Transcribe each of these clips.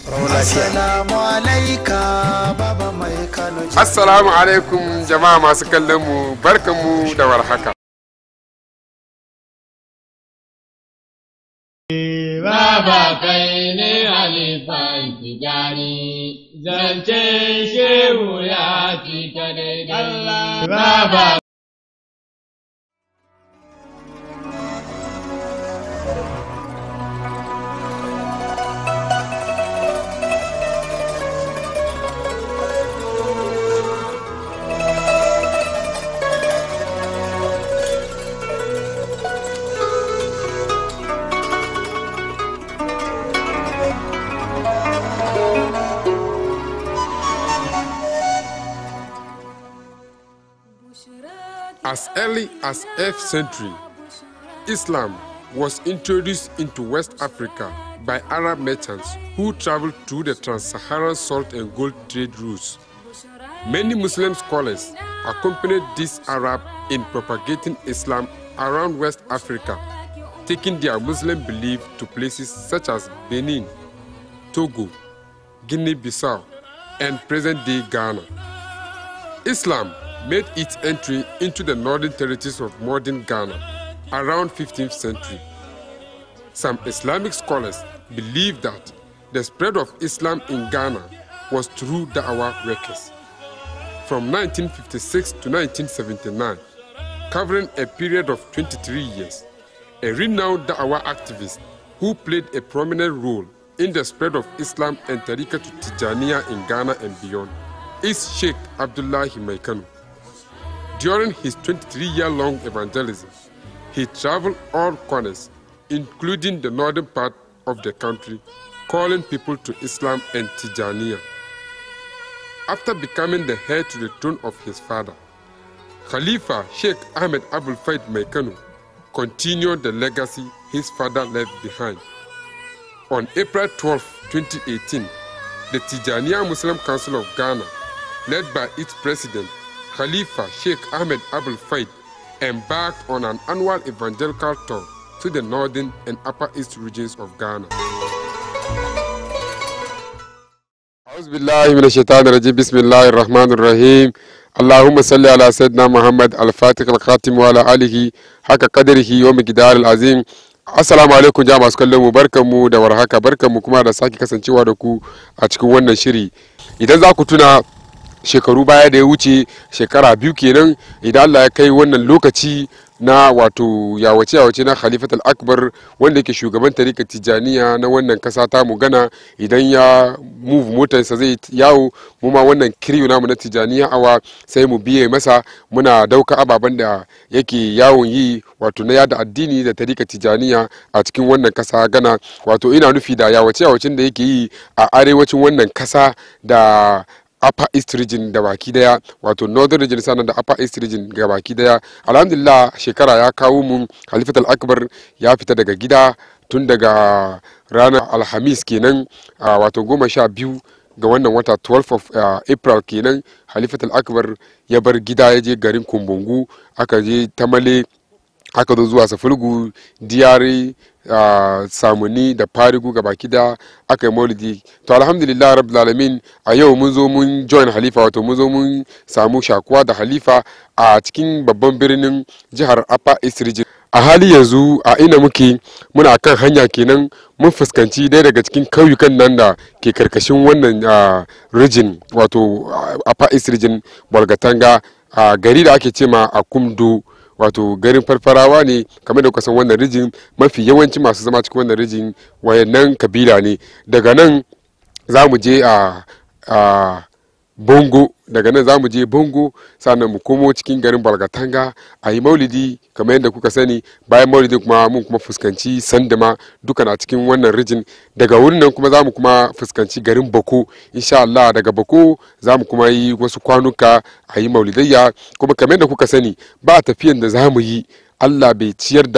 Assalamu alaika baba mai Kano. Assalamu alaikum jama'a masu kallon mu barkanmu da warhaka. Baba kai ne halifan tijani, zancen shehu ya cika daidai. Baba As early as 8th century, Islam was introduced into West Africa by Arab merchants who traveled through the trans-Saharan salt and gold trade routes. Many Muslim scholars accompanied these Arab in propagating Islam around West Africa, taking their Muslim belief to places such as Benin, Togo, Guinea-Bissau, and present-day Ghana. Islam made its entry into the northern territories of modern Ghana around 15th century. Some Islamic scholars believe that the spread of Islam in Ghana was through Da'wah workers. From 1956 to 1979, covering a period of 23 years, a renowned Da'wah activist who played a prominent role in the spread of Islam and Tariqa to Tijaniya in Ghana and beyond is Sheikh Abdullahi Maikano. During his 23-year-long evangelism, he traveled all corners, including the northern part of the country, calling people to Islam and Tijaniya. After becoming the heir to the throne of his father, Khalifa Sheikh Ahmed Abul Faid Maikano continued the legacy his father left behind. On April 12, 2018, the Tijaniya Muslim Council of Ghana, led by its president, Khalifa Sheikh Ahmed Abul Faid, embarked on an annual evangelical tour to the northern and upper east regions of Ghana. أعوذ بالله من الشيطان الرجيم بسم الله الرحمن الرحيم اللهم صل على سيدنا محمد الفاتح الخاتم وعلى آله حق قدره ومقدار العظيم Assalamu alaikum jama'a masu kallon mu barkanmu da warhaka barkanmu kuma da sake kasancewa da ku a cikin wannan shiri idan za ku tuna shekaru baya da ya wuce shekara biyu kenan idan Allah ya kai wannan lokaci na wato yawace yawace na Khalifat al-Akbar wanda yake shugaban tarika Tijaniya na wannan kasa ta mu gana idan ya move motarsa zai yawo mu ma wannan kiriyo namu na Tijaniya awa sai mu biye masa muna dauka ababen da yake yawon yi wato na yada addini da tarika Tijaniya a cikin wannan kasa gana wato ina nufi da yawace yawacin da yake yi a arewacin wannan kasa da upper east region da baki daya wato northern region sannan da upper east region ga baki daya alhamdulillah shekara ya kawo mun halifat al-akbar ya fita daga gida tun daga ranar alhamis kenan wato goma sha biyu ga wannan wata 12 of uh, april kenan halifat al-akbar ya bar gida ya je garin kumbungu aka je tamale aka zo zuwa safulgu diyari uh, samuni da farigu ga baki da aka yi maulidi to alhamdulillah rabbil alamin a yau mun zo mun join halifa wato mun zo mun samu shakuwa da halifa a cikin babban birnin jihar upper east region a hali yanzu a ina muke muna kan hanya kenan mun fuskanci ɗaya daga cikin kauyukan nan da ke karkashin wannan uh, region wato uh, upper east region bolgatanga a gari da ake cema a kumdo wato garin farfarawa ne kamar da kusan wannan rijin mafi yawanci masu zama cikin wannan rijin wayannan kabila ne daga nan za mu je a bongo daga nan za mu je bongo sannan mu komo cikin garin balgatanga a yi maulidi kamar yadda kuka sani bayan maulidi kuma mun kuma fuskanci sandama duka na cikin wannan rijin daga wurin nan kuma za mu kuma fuskanci garin bako insha Allah daga bako za mu kuma yi wasu kwanuka a yi maulidayya kuma kamar yadda kuka sani ba tafiyan da za mu yi Allah bai ciyar da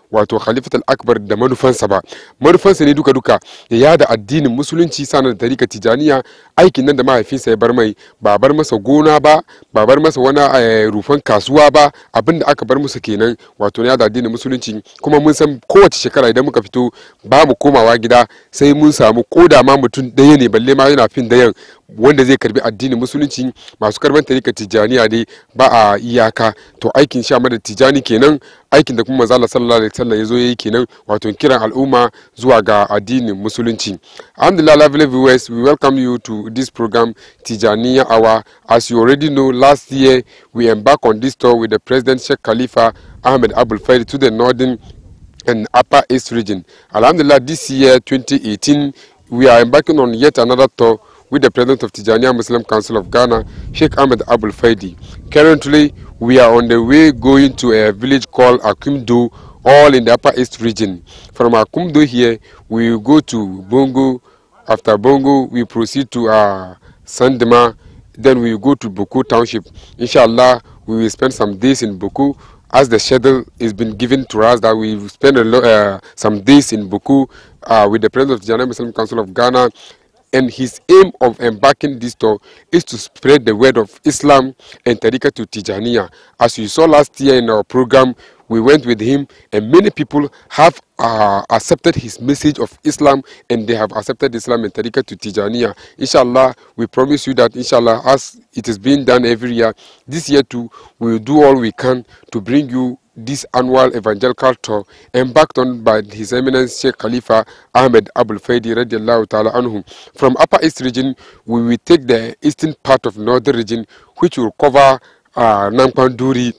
wato khalifatul akbar da manufansa ba manufansa ne duka duka ya yada addinin musulunci sanar da tarika tijaniya aikin nan da mahaifinsa ya bar mai ba bar masa gona ba ba bar masa wani eh, rufan kasuwa ba abinda aka bar musu kenan wato na yada addinin musulunci kuma mun san kowace shekara idan muka fito ba mu komawa gida sai mun samu koda ma mutum ɗaya ne balle ma yana fin dayan wanda zai karbi addinin musulunci masu karban tarika tijaniya dai ba a iyaka to aikin sha da tijani kenan aikin da kuma manzo sallallahu alaihi wasallam yazo yayi kenan wato kiran al'umma zuwa ga addinin musulunci alhamdulillah lovely viewers we welcome you to this program tijaniya hour as you already know last year we embarked on this tour with the president sheikh khalifa ahmed abul faid to the northern and upper east region alhamdulillah this year 2018 we are embarking on yet another tour with the president of Tijaniya Muslim Council of Ghana, Sheikh Ahmed Abul Faidi. Currently, we are on the way going to a village called Akumdo, all in the Upper East region. From Akumdo here, we will go to Bongo. After Bongo, we proceed to uh, Sandema. Then we will go to Boku Township. Inshallah, we will spend some days in Boku as the schedule has been given to us that we will spend a lo- uh, some days in Boku uh, with the president of the Tijaniya Muslim Council of Ghana and his aim of embarking this tour is to spread the word of Islam and Tariqa to Tijaniya. As you saw last year in our program, we went with him, and many people have uh, accepted his message of Islam and they have accepted Islam and Tariqa to Tijaniya. Inshallah, we promise you that, inshallah, as it is being done every year, this year too, we will do all we can to bring you this annual evangelical tour embarked on by His Eminence Sheikh Khalifa Ahmed Abul Faidi radiallahu ta'ala anhu. From Upper East region, we will take the eastern part of Northern region, which will cover uh, Nampanduri,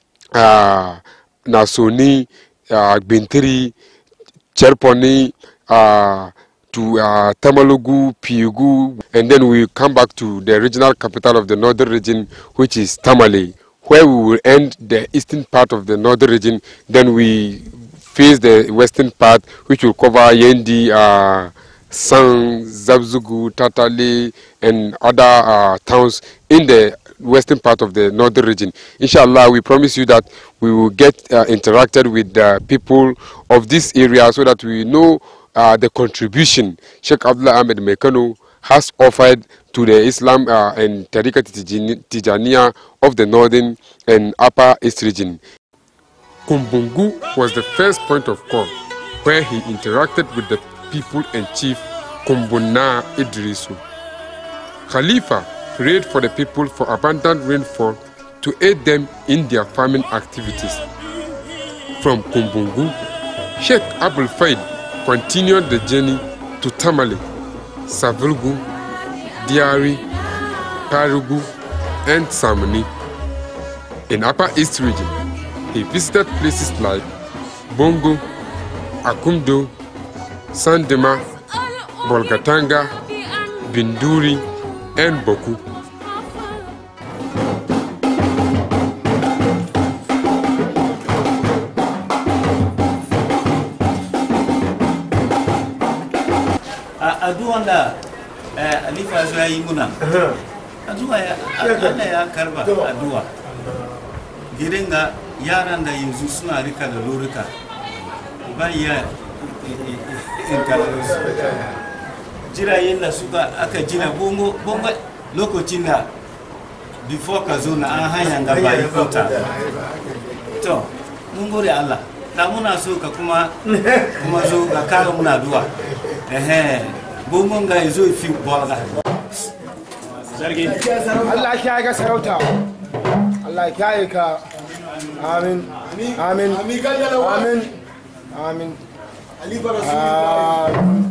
uh, Nasoni, uh, Bintiri, Cherponi, uh, to uh, Tamalugu, Piugu, and then we come back to the regional capital of the northern region, which is Tamale, where we will end the eastern part of the northern region. Then we face the western part, which will cover Yendi, uh, Sang, Zabzugu, Tatale, and other uh, towns in the western part of the northern region. Inshallah, we promise you that we will get uh, interacted with the people of this area so that we know uh, the contribution Sheikh Abdullah Ahmed Mekano has offered to the Islam uh, and Tariqa Tijani- Tijaniya of the northern and upper east region. Kumbungu was the first point of call where he interacted with the people and chief Kumbuna Idrisu. Khalifa prayed for the people for abundant rainfall to aid them in their farming activities. From Kumbungu, Sheikh Abul Faid continued the journey to Tamale, Savulgu, Diari, Parugu, and Samani. In Upper East region, he visited places like Bongo, Akumdo, Sandema, Bolgatanga, Binduri, and Boku. a addu'an da eh, alifa zo ya yi muna addu'a ya Allah ya karba addu'a gidan ga yaran da yanzu suna rika da lorika ba ya in su jirayen da suka aka jina bongo bongo lokacin da before ka zo na an hanyar da ba yi kota to mun gode Allah da muna so ka kuma kuma zo ga kara muna duwa ehe bongon ga zo fi bolga sarki Allah ya ga sarauta Allah ya yi ka amin amin amin amin amin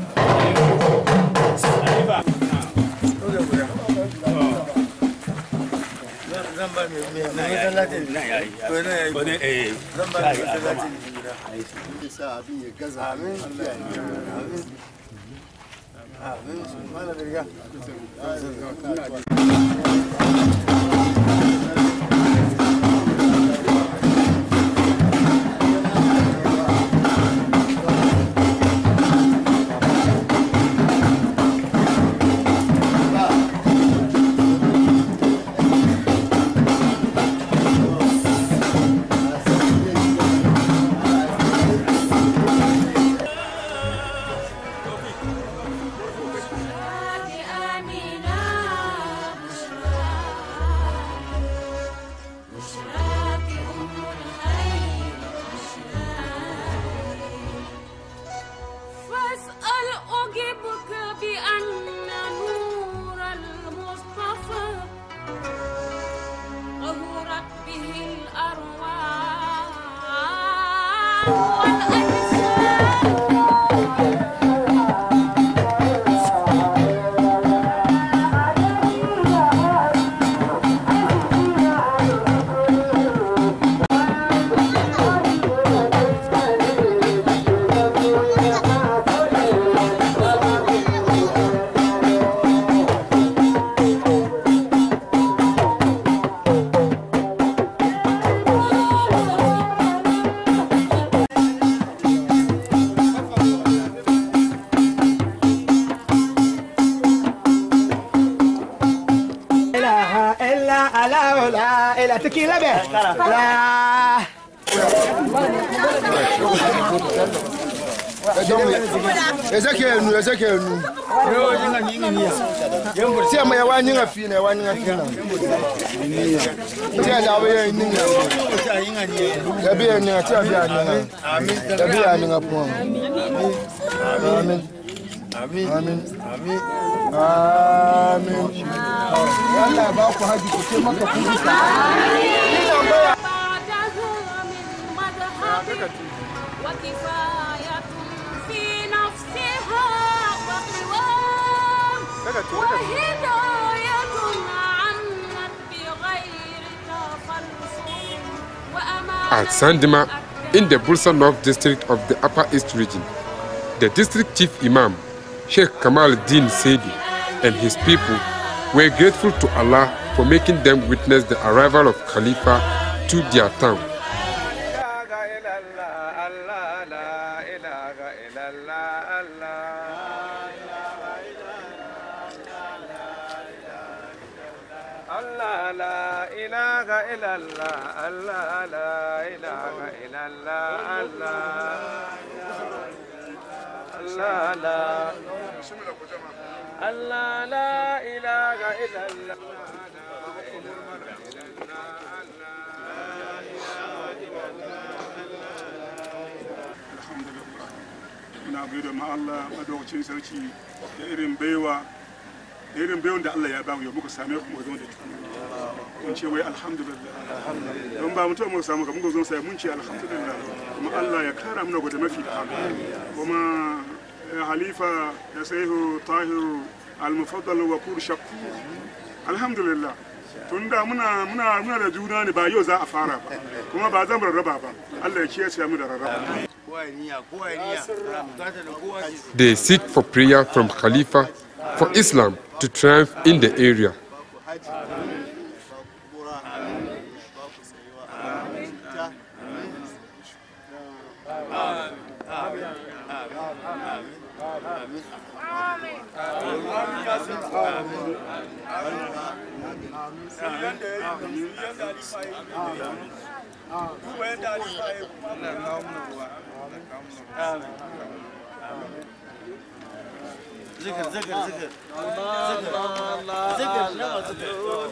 la la ila tequila be la Ezekiel nu Ezekiel nu tí ẹ mọ ẹ wá ní ẹ fi na ẹ wá ní ẹ fi na tí ẹ dàbí ẹ ní ẹ ẹbí ẹ ní ẹ tí ẹ bí ẹ ní ẹ ẹbí ẹ ní ẹ pọ amin amin amin amin yálà bá kọ hajj kò tẹ mọkà kú bí ká. وكفاية في نفسها وقوام وهداية عنت بغير تفلسف وأمانة At Sandima, in the Bursa North district of the Upper East region, the district chief imam, Sheikh Kamal Din Sedi, and his people were grateful to Allah for making them witness the arrival of Khalifa to their town. muna gode ma Allah madawacin sarki da irin baiwa da irin baiwan da Allah ya ba mu yau muka same ku mu zama da tukuna mun ce wai alhamdulillah don ba mutum muka samu ka muka zo sai mun ce alhamdulillah kuma Allah ya kara muna gode mafi da kuma eh, halifa da saihu tahiru al-mufaddal wa kur shakku alhamdulillah tun da muna muna muna da juna ne ba yau za a fara ba kuma ba zan rarraba ba Allah ya kiyaye mu da rarraba They seek for prayer from Khalifa for Islam to triumph in the area. zikir zikir zikir zikir nawa zikir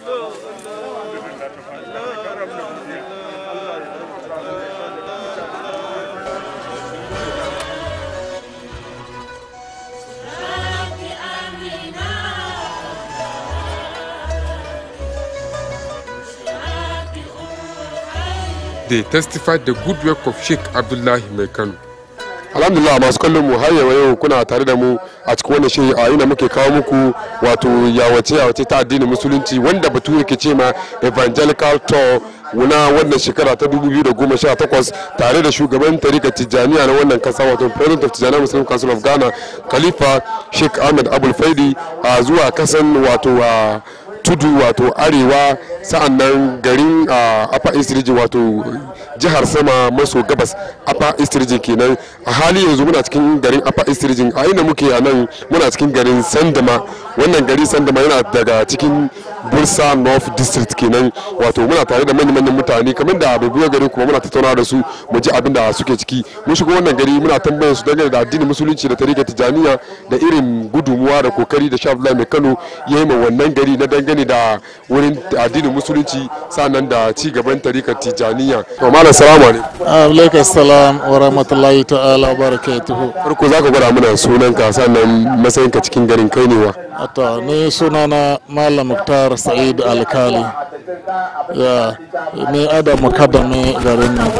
They testified the good work of Sheikh Abdullahi Mai Kano. alhamdulillah masu kallon mu har yau yau kuna tare da mu a cikin wannan shiri a ina muke kawo muku wato yawace yawace ta addinin musulunci wanda batu yake ce ma evangelical tour na wannan shekara ta 2018 tare da shugaban tarika tijjaniya na wannan kasa wato president of tijjaniya muslim council of ghana khalifa sheikh ahmed abul faidi a zuwa kasan wato a tudu wato arewa sa'an nan garin apa east region wato jihar sama maso gabas apa east region kenan a hali yanzu muna cikin garin apa east region a inda muke a nan muna cikin garin sandama wannan gari sandama yana daga cikin bursa north district kenan wato muna tare da manyan manyan mutane kamar da abubuwa gari kuma muna tattauna da su mu ji abin da suke ciki mun shigo wannan gari muna tambayar su dangane da addinin musulunci da tarika tijaniya da irin gudunmuwa da kokari da sha mai kano ya yi ma wannan gari na dangane da wurin addinin musulunci sannan da ci gaban tarikar tijaniya to malam salamu alaikum alaikum salam wa rahmatullahi ta'ala wa barakatuhu farko zaka gwada mana sunanka sannan matsayinka cikin garin kai ne wa Ato, ni sunana Malam Muktar Sa'id Alkali. Ya, ni ada mukaddami garin nan.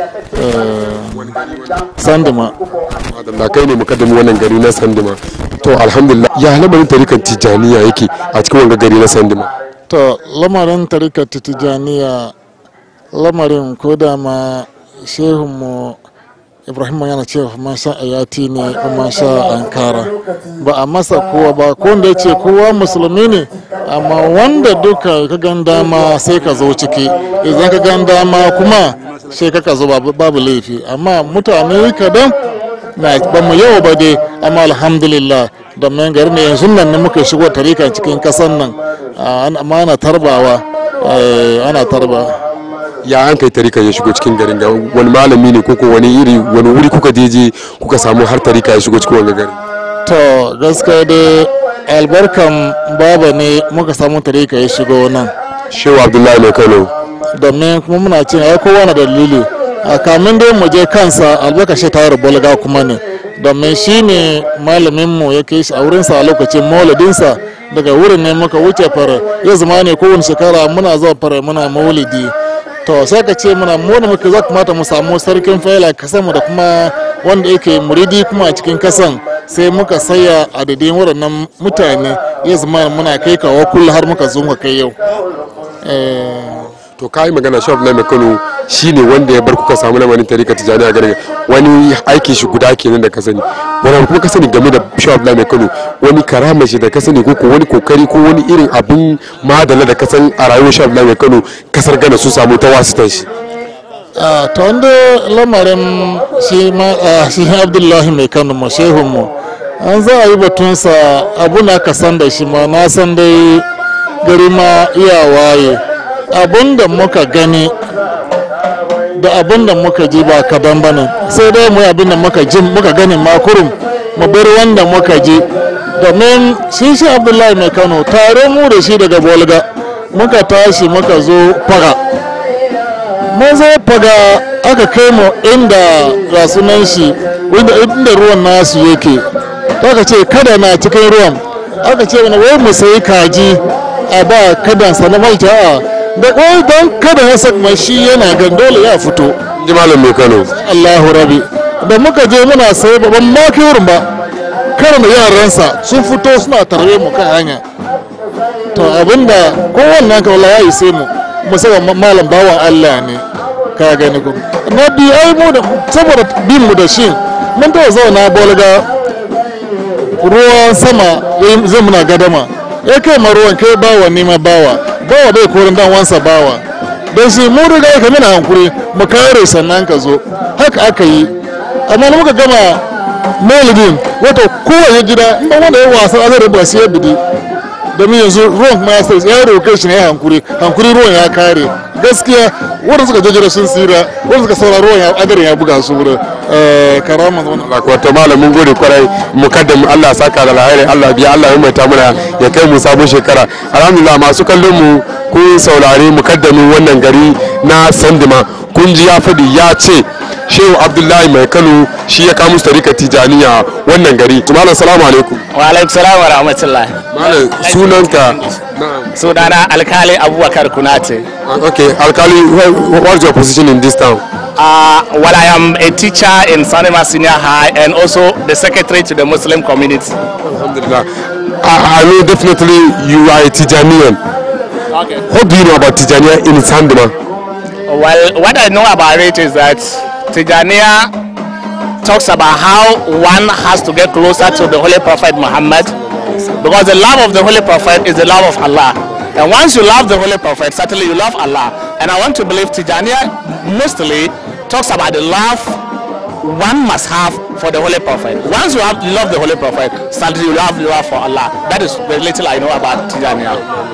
Eh, Sandima. da kai ne mukaddami wannan gari na sandima to alhamdulillah ya lamarin tarikar tijaniya yake a cikin wanga gari na sandima To, lamarin tarikar Tijaniya lamarin ko da ma shehunmu Ibrahim yana cewa man sha ayati ne kuma sha ankara ba a masa kowa ba ko wanda ya ce kowa musulmi ne amma wanda duka ka gan dama sai ka zo ciki idan ka gan dama kuma sai ka zo babu babu laifi amma mutane kadan na ba mu yau ba dai amma alhamdulillah da mai gari ne yanzu nan ne muka shigo tarika cikin kasan nan amma ana tarbawa eh, ana tarba ya an kai tarika ya shigo cikin garin ga wani malami ne koko wani iri wani wuri kuka je je kuka samu har tarika ya shigo cikin wani gari to gaskiya dai albarkan baba ne muka samu tarika ya shigo nan shehu abdullahi mai kano domin kuma muna cin ai kowa na dalili a kamin dai mu je kansa albarkashi ta bolga kuma ne domin shi ne malaminmu ya kai shi a wurinsa a lokacin mauladinsa daga wurin ne muka wuce fara ya zama ne kowane shekara muna zuwa fara muna maulidi to sai ka ce muna mu da muke za kamata mu samu sarkin faila kasan mu da kuma wanda yake muridi kuma a cikin kasan sai muka saya adadin waɗannan mutane ya zama muna kai kawo kullum har muka zo muka kai yau Eh, to ka yi magana shehu abdullahi mai kano shine wanda ya bar kuka samu lamarin tarika tijani a garin wani aiki shi guda kenan da ka sani wani kuma ka sani game da shehu abdullahi mai kano wani karama shi da ka sani ko ko wani kokari ko wani irin abin madala da ka san a rayuwar shehu abdullahi mai kano kasar gana su samu ta wasitan shi a ta wanda lamarin shi ma a shi abdullahi mai kano mu shehun mu an za a yi batunsa abu na ka san da shi ma na san dai gari ma iya waye abun da muka gani da abun da muka ji ba kadan bane sai dai mu yi abin da muka ji muka gani ma kurum mu bar wanda muka ji domin shi shi abdullahi mai kano tare mu da shi daga bolga muka tashi muka zo fara mun zo faga aka kai mu inda rasunan shi inda inda ruwan nasu yake aka ce kada na cikin ruwan aka ce mana wai mu sayi kaji a ba kadan sa na maita a da wai don kada ya saka shi yana gan dole ya fito ji malam mai kano Allahu rabi da muka je muna sayi ban ma kai wurin ba kada da yaransa sun fito suna tarbe mu kan hanya to abinda kowanne ka wallahi ya yi sai mu musamman malam bawan Allah ne ka gani ko na biyu ai mu da saboda bin mu da shi mun ta zauna bolga ruwan sama ya- zai muna gadama ya kai ma ruwan kai bawa ni ma bawa bawa bai korin dan wansa bawa don shi mu riga ka mina hankuri mu kare sannan ka zo haka aka yi amma da muka gama maulidin wato kowane gida in ba wanda ya wasa azar rubuwa sai ya bidi domin yanzu ruwan kuma ya sai ya roƙe shi ne ya hankuri hankuri ruwan ya kare gaskiya wanda suka jejjera sun tsira wanda suka saura ruwan ya adarin ya buga su wurin karama wannan Allah ko to malam mun gode kwarai mukaddam Allah saka da alheri Allah biya Allah ya maita muna ya kai mu sabon shekara alhamdulillah masu kallon mu kun saurari mukaddamin wannan gari na Sandima kun ji ya fadi ya ce Shehu Abdullahi Mai Kano shi ya kawo musu tarika Tijaniya wannan gari. Malam salamu alaikum. wa alaikum salam wa rahmatullah Malam sunanka na'am. sunana alkali abubakar kunate Okay, Alkali, what- what's your position in this town? uh, well i am a teacher in sanima senior high and also the secretary to the muslim community Alhamdulillah. I, I know definitely you are a Tijanian. okay. What do you know about Tijaniya in Sandima? well what i know about it is that tijania talks about how one has to get closer to the holy prophet muhammad because the love of the holy prophet is the love of allah and once you love the holy prophet certainly you love allah and i want to believe tijania mostly talks about the love one must have for the holy prophet once you have love the holy prophet certainly you have love for allah that is the little i know about tijania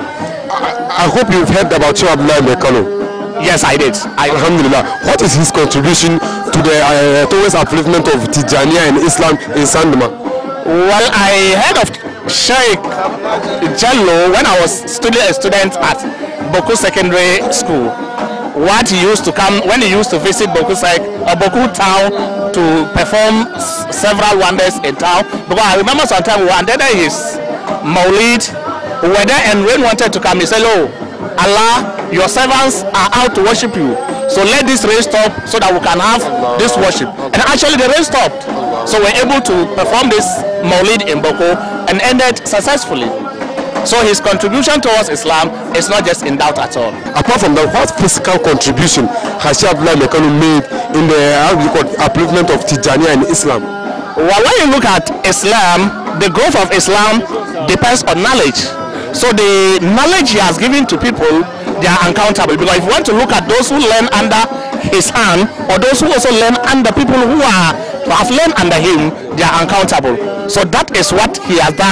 I hope you've heard about Shehu Abdullahi Mai Kano. yes i did i Alhamdulillah. What is his contribution to the uh, towards upliftment of Tijaniya and Islam in Sandima? Well, I heard of Sheikh Jallo when I was student, a student at Boku Secondary School. What he used to come when he used to visit Boku Sec, uh, Boku town to perform s- several wonders in town. Because I remember sometime we were under his Maulid. We were there and rain wanted to come. He said, "Oh, Allah, your servants are out to worship you. So let this rain stop so that we can have this worship." And actually, the rain stopped. So we're able to perform this Maulid in Boko and ended successfully. So his contribution towards Islam is not just in doubt at all. Apart from that, what physical contribution has Shehu Abdullahi Mai Kano made in the how do you call it, upliftment of Tijaniya and Islam? Well, when you look at Islam, the growth of Islam depends on knowledge. So the knowledge he has given to people, they are uncountable. Because if you want to look at those who learn under his hand, or those who also learn under people who are who have learned under him, they are uncountable. So that is what he has done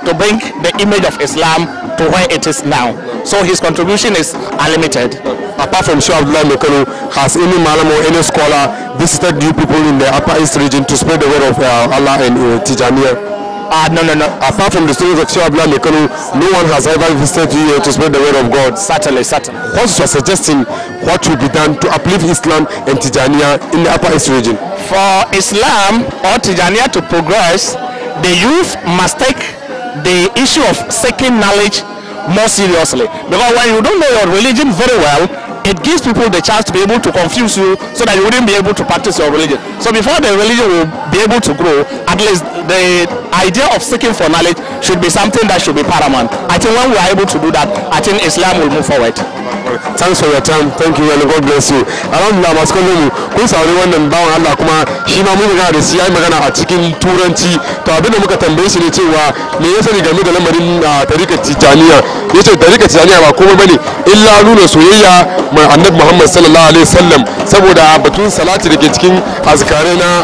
to bring the image of Islam to where it is now. So his contribution is unlimited. apart from Sheikh Abdullah Mekano, has any malam or any scholar visited you people in the Upper East region to spread the word of uh, Allah and uh, Tijaniya? Uh, no, no, no. Apart from the students of Sheikh Abdullah Mekano, no one has ever visited you here to spread the word of God. Certainly, certainly. What you are suggesting, what should be done to uplift Islam and Tijaniya in the Upper East region? For Islam or Tijaniya to progress, the youth must take the issue of seeking knowledge more seriously. Because when you don't know your religion very well, it gives people the chance to be able to confuse you so that you wouldn't be able to practice your religion. So before the religion will be able to grow, at least the idea of seeking for knowledge should be something that should be paramount. I think when we are able to do that, I think Islam will move forward. Thanks for your time. Thank you and God bless you. Alhamdulillah masu kallon mu kun saurari wannan bawan Allah kuma shi ma mun magana da shi yayi magana a cikin turanci to abinda muka tambaye shi ne cewa me ya sani game da lamarin a tarikar Tijaniya yace tarikar Tijaniya ba komai bane illa nuna soyayya mai Annabi Muhammad sallallahu alaihi wasallam saboda batun salati da ke cikin azkare na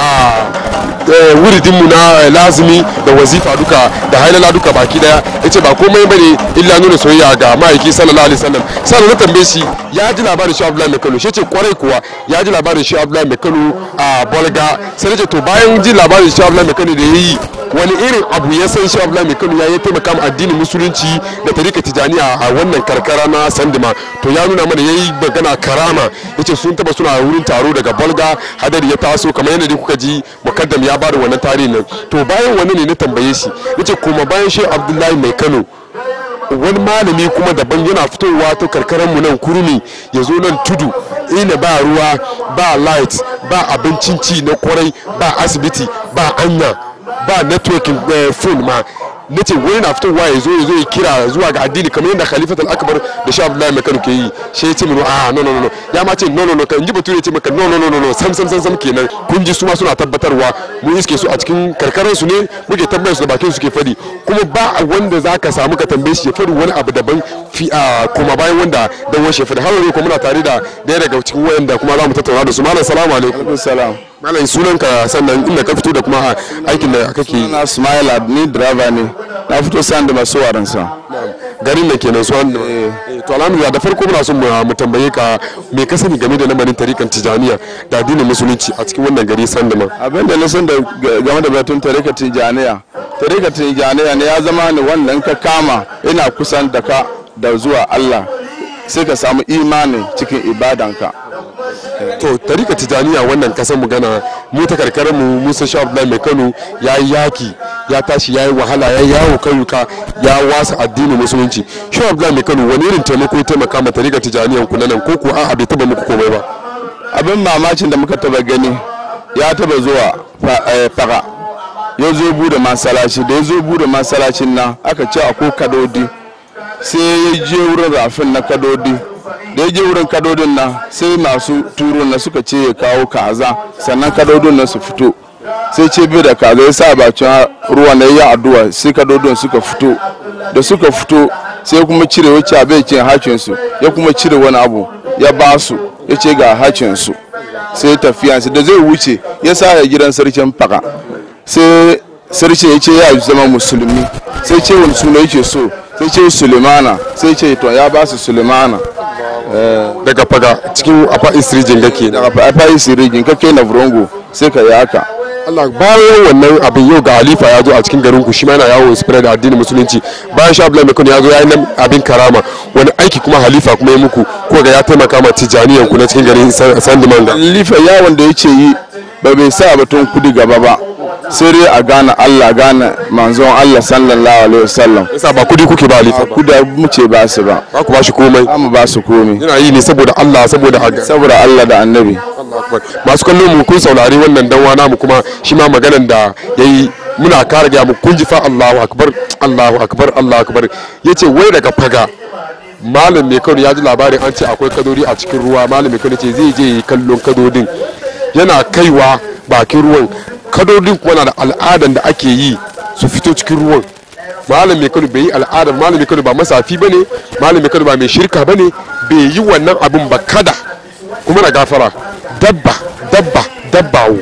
wuridinmu na lazimi da wazifa duka da hailala duka baki daya yace ba komai bane illa nuna soyayya ga ma'aiki sallallahu alaihi wasallam sannan na tambaye shi ya ji labarin shi Abdullahi Mai Kano shi ce kwarai kuwa ya ji labarin shi Abdullahi Mai Kano a Bolga sai ce to bayan ji labarin shi Abdullahi Mai Kano da yayi wani irin abu ya san shi Abdullahi Mai Kano ya yi taimaka ma addinin musulunci da tarika tijaniya a wannan karkara na Sandima to ya nuna mana yayi magana karama yace sun taba suna wurin taro daga Bolga hadari ya taso kamar yadda kuka ji mukaddam ya bada wannan tarihin nan to bayan wani ne na tambaye shi yace kuma bayan shi Abdullahi Mai Kano wani malami kuma daban yana fitowa ta karkarar mu nan kurmi ya zo nan tudu ina ba ruwa ba light ba abincin ci na kwarai ba asibiti ba anya ba networking phone ma na ce wani na fitowa ya zo ya zo ya kira zuwa ga addini kamar yadda khalifatul akbar da sha abdullahi mai kano ke yi shi ya ce mini a no no no ya ma ce no no no kan ji bature ya ce maka no no no no sam sam sam sam kenan kun ji su ma suna tabbatarwa mu iske su a cikin karkarar su ne muke tambayar su da bakin su ke fadi kuma ba wanda zaka samu ka tambaye shi ya fadi wani abu daban fi a kuma bayan wanda dan washe fadi har yau kuma muna tare da daya daga cikin wayanda kuma za mu tattauna da su malam salamu alaikum salam malam sunanka sannan inda ka fito da kuma aikin da kake yi na smile ni driver ne na fito san da masu waran sa garin da kenan su wanda to alhamdulillah da farko muna son mu tambaye ka me ka sani game da lamarin tarikan tijaniya da addinin musulunci a cikin wannan gari sandama abin da na san da game da batun tarikan tijaniya tarikan tijaniya ne ya zama ne wannan ka kama ina kusan da ka da zuwa Allah sai ka samu imani cikin ibadanka to tarika tijaniya wannan kasan mu gana mu ta karkarar mu musa sha abdullahi mai kano ya yi yaki ya tashi ya yi wahala ya yi yawo kayuka ya wasa addinin musulunci sha abdullahi mai kano wani irin taimako ya taimaka ma tarika tijaniyan ku nan ko ko a bai taba muku komai ba abin mamacin da muka taba gani ya taba zuwa fara ya zo bude masalaci da ya zo bude masalacin nan aka ce akwai kadodi sai ya je wurin rafin na kadodi da ya je wurin kadodin nan sai masu turo na suka ce ya kawo kaza sannan kadodin nan su fito sai ce biyu da kaza ya sa bakin ruwa na yi addu'a sai kadodin suka fito da suka fito sai kuma cire wacce abin kin hakin su ya kuma cire wani abu ya ba su ya ce ga hakin su sai tafiyansu da zai wuce ya sa ya gidan sarkin faka sai sarki ya ce ya zama musulmi sai ce wani suna yake so sai ce sulemana sai ce to ya ba su sulemana daga faga cikin afa isrijin gake daga afa isrijin kake na burongo sai ka yi haka Allah bayan wannan abin yau ga halifa ya zo a cikin garin ku shi ma yana yawo spread da addinin musulunci bayan sha Abdullahi Mekano ya zo ya yi abin karama wani aiki kuma halifa kuma ya muku ko ga ya taimaka ma tijaniyan ku na cikin garin Sandimanga halifa yawon da yake yi ba bai sa batun kudi gaba ba sai dai a gane Allah gane manzon Allah sallallahu alaihi wasallam yasa ba kudi kuke ba halifa ba kudi mu ce ba su ba ba ku ba shi komai ba mu ba su komai yana yi ne saboda Allah saboda aga saboda Allah da annabi masu kallo mu kun saurari wannan danwa namu kuma shi ma maganan da yayi muna kare ga mu kun ji fa Allahu akbar Allahu akbar Allahu akbar yace wai daga faga malam mai kano ya ji labarin an ce akwai kadori a cikin ruwa malam mai kano ce zai je yi kallon kadodin yana kaiwa bakin ruwan kadodin kuma na da al'adan da ake yi su fito cikin ruwan malam mai kano bai yi al'adar malam mai kano ba masafi ba ne malam mai kano ba mai shirka ba ne bai yi wannan abin ba kada kuma na gafara dabba dabba dabbawo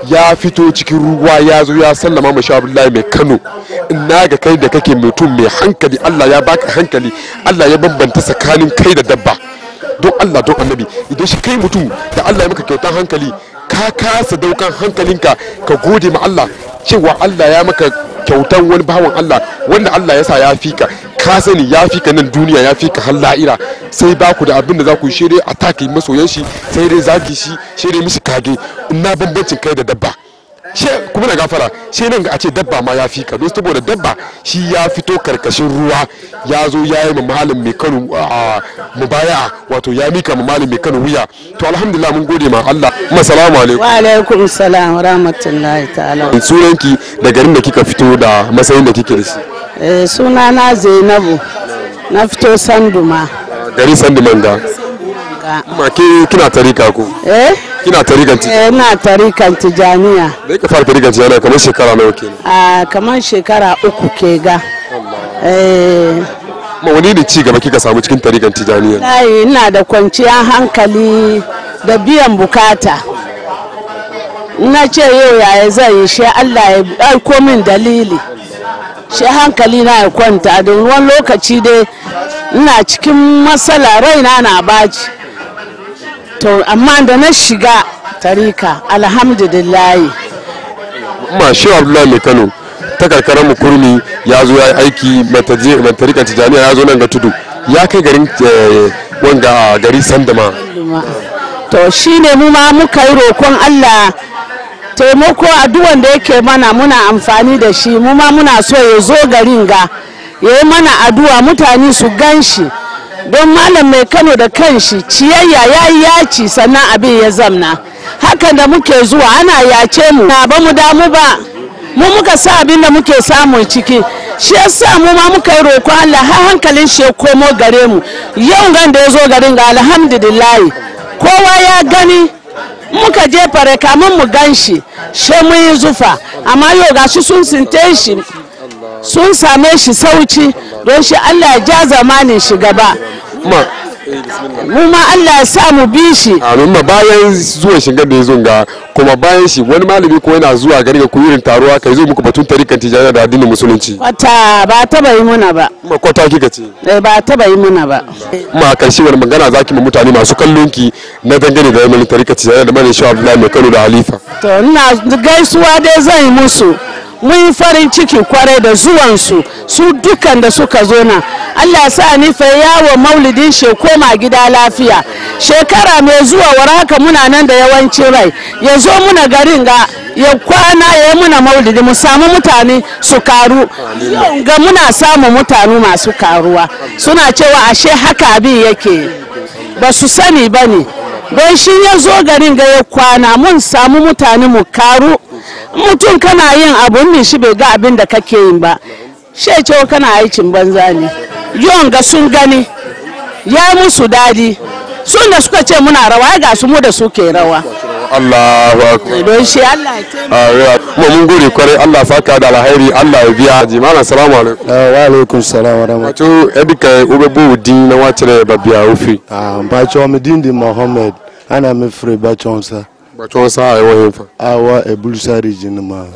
ya fito cikin ruwa ya zo ya sallama ma sha Abdullahi mai Kano ina ga kai da kake mutum mai hankali Allah ya baka hankali Allah ya bambanta tsakanin kai da dabba don Allah don annabi idan shi kai mutum da Allah ya maka kyautan hankali ka kasa daukan hankalinka ka gode ma Allah cewa Allah ya maka kyautan wani bawan Allah wanda Allah ya sa ya fi ka ka sani ya fi ka nan duniya ya fi ka har la'ira sai ba ku da abin da za ku shirye a take masoyan shi sai dai zagi shi shirye mishi kage ina bambancin kai da dabba she kuma na gafara she nan ga a ce dabba ma ya fi ka don saboda dabba shi ya fito karkashin ruwa ya zo ya yi mamalin mai kano a mubaya wato ya mika mamalin mai kano wuya to alhamdulillah mun gode ma Allah kuma salamu alaikum wa alaikum salam rahmatullahi ta'ala sunanki da garin da kika fito da matsayin da kike da shi eh suna na Zainabu na fito Sanduma gari sandiman ga ma ke kina tarika ko eh kina tarikan ti eh na tarikan tijaniya da ka fara tarikan tijaniya kamar shekara nawa kenan a kamar shekara uku ke ga eh ma wani ne ci gaba kika samu cikin tarikan tijaniya Ai, ina da kwanciyar hankali da biyan bukata na ce yau yaya zai yi shi Allah ya aiko min dalili shi hankali na ya kwanta don wani lokaci dai ina cikin matsala raina na baci to amma da na shiga tarika alhamdulillahi ma shi abdullahi mai kano ta karkarar mu kurmi ya zo ya yi aiki mai tarikan tijaniya ya zo nan ga tudu ya kai garin eh, wanga a gari sandama to shine mu ma muka yi roƙon Allah taimako addu'an da yake mana muna amfani da shi mu ma muna so ya zo garin ga ya yi mana addu'a mutane su gan shi don malam mai kano da kanshi ciyayya ya yi yaci sannan abin ya zamna hakan da muke zuwa ana yace mu na ba mu damu ba mu muka sa abin da muke samun ciki shi yasa mu ma muka yi roƙon Allah har hankalin shi ya komo gare mu yau gan da ya zo garin ga alhamdulillahi kowa ya gani muka je fare kamun mu gan shi shi mun yi zufa amma yau ga shi sun sinte shi sun same shi sauci don shi Allah ya ja zamanin shi gaba ma mu ma Allah ya sa mu bi shi amin ma bayan zuwan shigar da ya zo ga kuma bayan shi wani malami ko yana zuwa gari ga kuyirin taruwa kai zo muku batun tarikan tijaniya da addinin musulunci wata ba taba yi muna ba ma kwata kika ce Eh, ba taba yi muna ba kuma a karshe wani magana zaki ma mutane masu kallon ki na dangane da yanayin tarikan tijaniya da malam shi abdullahi mai kano da halifa to ina gaisuwa dai zan yi musu mun yi farin ciki kwarai da zuwansu su dukan da suka zo nan allah sa ni fa yawo maulidin shi koma gida lafiya shekara mai zuwa war haka muna nan da yawancin rai ya zo muna garin ga ya kwana ya yi muna maulidi mu samu mutane su karu Yau ga muna samun mutane masu karuwa suna cewa ashe haka abin yake ba su sani ba ne don shi ya zo garin ga ya kwana mun samu mutane mu karu mutum kana yin abun ne shi bai ga abin da kake yin ba shi ce kana aikin banza ne yawan ga sun gani ya musu dadi sun da suka ce muna rawa ga su mu da suke rawa Allahu akbar don shi Allah ya taimaka kuma mun gode kwarai Allah saka da alhairi Allah ya biya jimana assalamu alaikum wa alaikum salam wa rahmatullahi wato edika ube bu din na wacce ba biya ofi ah bacho mi dindi mohammed ana mi free bacho sa bacho sa ai wahin fa awa ebulusa region ma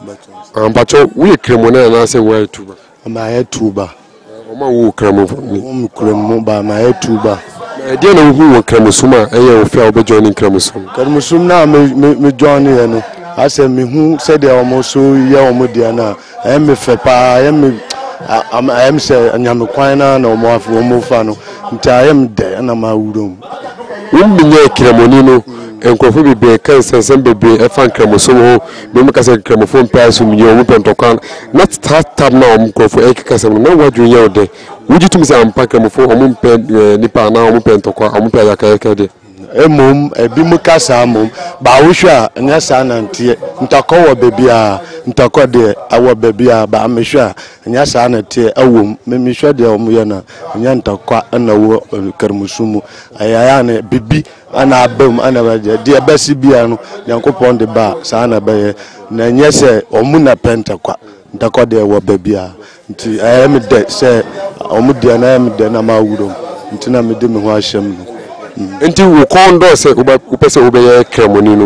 an bacho wuye kremo na na sai waye tuba ma ya tuba o ma wu kremo ni o mi kremo ba ma ya tuba e dia na hu wo kremo suma e ye ofi a obe join kremo suma kar musum na mi mi mi join ya no ase mi hu se de omo so ye omo dia na e mi fe pa e mi am am se anyame kwan na na omo afi omo fa no nta e mi de na ma wurom wumbi nye kremo ni no nkurɔfoɔ bebree ka nsɛnsɛm bebree ɛfa nkramosom ho na ɔmu kasa nkramofo mpɛ so mu yɛ ɔmu pɛ ntɔkwa na taatam na ɔmu nkurɔfoɔ ɛkeka sɛm no na wadwene yɛ wo dɛ wogye tum sɛ ampa nkramofo ɔmu mpɛ eh, nipa anaa ɔmu pɛ ntɔkwa ɔmu pɛ ayakayaka deɛ emom ebi mu ka saa mom ba wohwɛ a ɛnyɛ saa nanteɛ ntakɔ wɔ baabi a ntakɔ deɛ ɛwɔ baabi a ba mehwɛ a ɛnyɛ saa nanteɛ ɛwɔ mu memehwɛ deɛ ɔmo yɛ no ɛnyɛ ntakɔ ɛna wɔ karimusu mu ɛyɛ a ne bibi ɛna aba mu ɛna bɛgye deɛ ɛbɛsi bia no nyankopɔn de ba a saa na ɛbɛyɛ na ɛnyɛ sɛ ɔmo na pɛ ntakwa ntakɔ deɛ ɛwɔ baabi a nti ɛyɛ me dɛ sɛ ɔmo deɛ na ɛyɛ me dɛ na ma awurom nti na mede me ho ahyɛ mu no nti wo kɔn dɔ sɛ woba- wopɛ sɛ wobɛyɛ kramoni no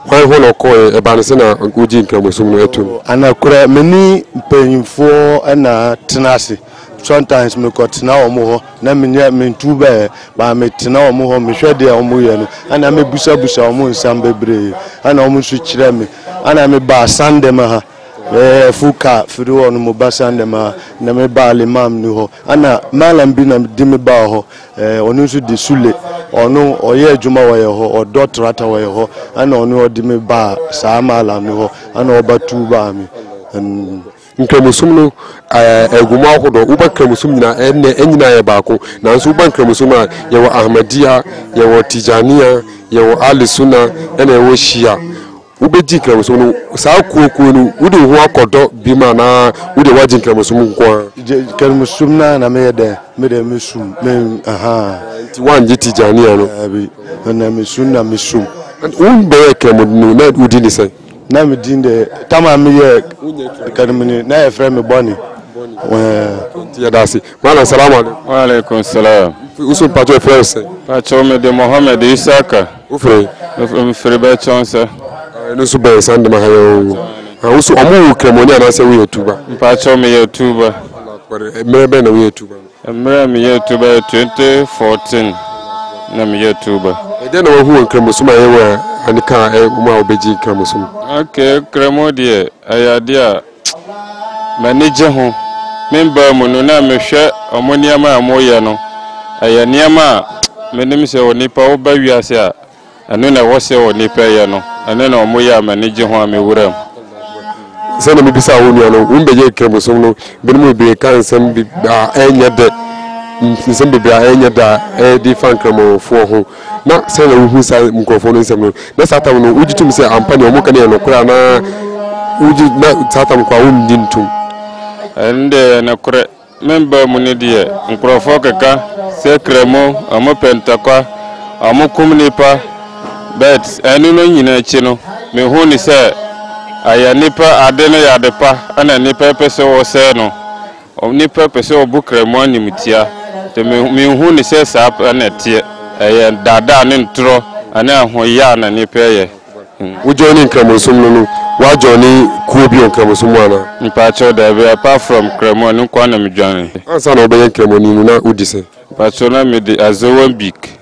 hwan ho na ɔkɔɛ ɛba no sɛ na wogye nkramosom no atom anakora meni mpanyimfoɔ ɛna tena ase sometimes mekɔtena wɔ mo hɔ na menyɛ mentu bɛɛ baa metena wɔ mo hɔ mehwɛ deɛ ɔmo yɛ no ana mebusabusa ɔmo nsɛm bebree ana ɔmo nso kyerɛ me ana mebaa sandem ha ɛɛ fuka firi hɔ no mo ba sandem ha na mebaa limam ni hɔ ana malam bi na di me baa hɔ ɛɛ ɔno nso di sule ɔno ɔyɛ adwuma wɔyɛ hɔ ɔdɔ trata wɔyɛ hɔ ana ɔno ɔde me baa saa malam ni hɔ ana ɔba tu baa me ɛn nkramosom no ɛɛ, agumu ahodoɔ woba nkramosom nyinaa ɛnɛ ɛnyinaa yɛ baako nanso woba nkramosom a yɛwɔ ahmadia yɛwɔ tijania yɛwɔ alisuna ɛna yɛwɔ shia wobɛgye nkramosom no saa kuokuo no wode wo ho akɔdɔ bi ma na wode woagye nkramosom nko a karimusum na na meyɛ dɛ mede mesum me aha nti woangye tijania no abi na mesum na mesum wombɛyɛ kramoni na wodi ne sɛ na medin de tama meyɛ karimuni na yɛfrɛ me bɔne nti yɛda ase mana salamu alaikum waaleykum salam woso mpatɔ ɛfrɛ wo sɛ pakyɛw mede mohammed isaka wofrɛ mfiri bɛkyɛw sɛ ɛno nso bɛn san dema ha yɛ woso ɔmo wo kramoni anaasɛ woyɛ tuba mpakyɛw meyɛ tuba mmerɛ bɛn na woyɛ tuba mmerɛ a meyɛ tuba yɛ 2014 na meyɛ tuba ɛdeɛ na wahu wɔ nkramosom a yɛwɔ a aneka a ɛwom a wobɛgye nkramosom ok kramo deɛ ɛyɛ adeɛ a m'ani gye ho membaa mu no na mehwɛ ɔmo nneɛma a moyɛ no ɛyɛ nneɛma a menim sɛ onipa woba wiase a ɛno na ɛwɔ sɛ onipa yɛ no ɛno na ɔmo yɛ a m'ani gye ho a mewura mu sɛna mebisa wo nua no wombɛgye nkramosom no binom bebree ka nsɛm bi- a ɛnyɛ dɛ nsɛm bebree a ɛnyɛ dɛ a ɛde fa nkramofoɔ ho na sɛna wohu saa nkurɔfoɔ no nsɛm no na saa tam no wogye tom sɛ ampa ne ɔmo ka ne yɛ nokorɛ anaa wogye na saa tam kɔ a womdi ntom ɛno deɛ yɛ nokorɛ membaa mu no deɛ nkurɔfoɔ keka sɛ kramo ɔmo pɛntakwa ɔmo kum nipa but ɛno no nyinaa akyi no mehu ne sɛ ɛyɛ nipa ade no yɛ ade pa ɛna nipa pɛ sɛ wɔsɛe no Ɔ- nipa pɛ sɛ ɔbu kramo animtia nti me- mehu ne sɛ saa pɛ na ɛteɛ ɛyɛ daadaa ne ntorɔ ɛne ahoyɛ a na nipa yɛ wogye ne nkramosom no no woagye ne kuo bi wɔ nkramosom mu anaa mpakyɛw daabi apart from kramo ne nkwa na medwane ansa na wobɛyɛ nkramoni no na wodi sɛ mpakyɛw na mede azowan bik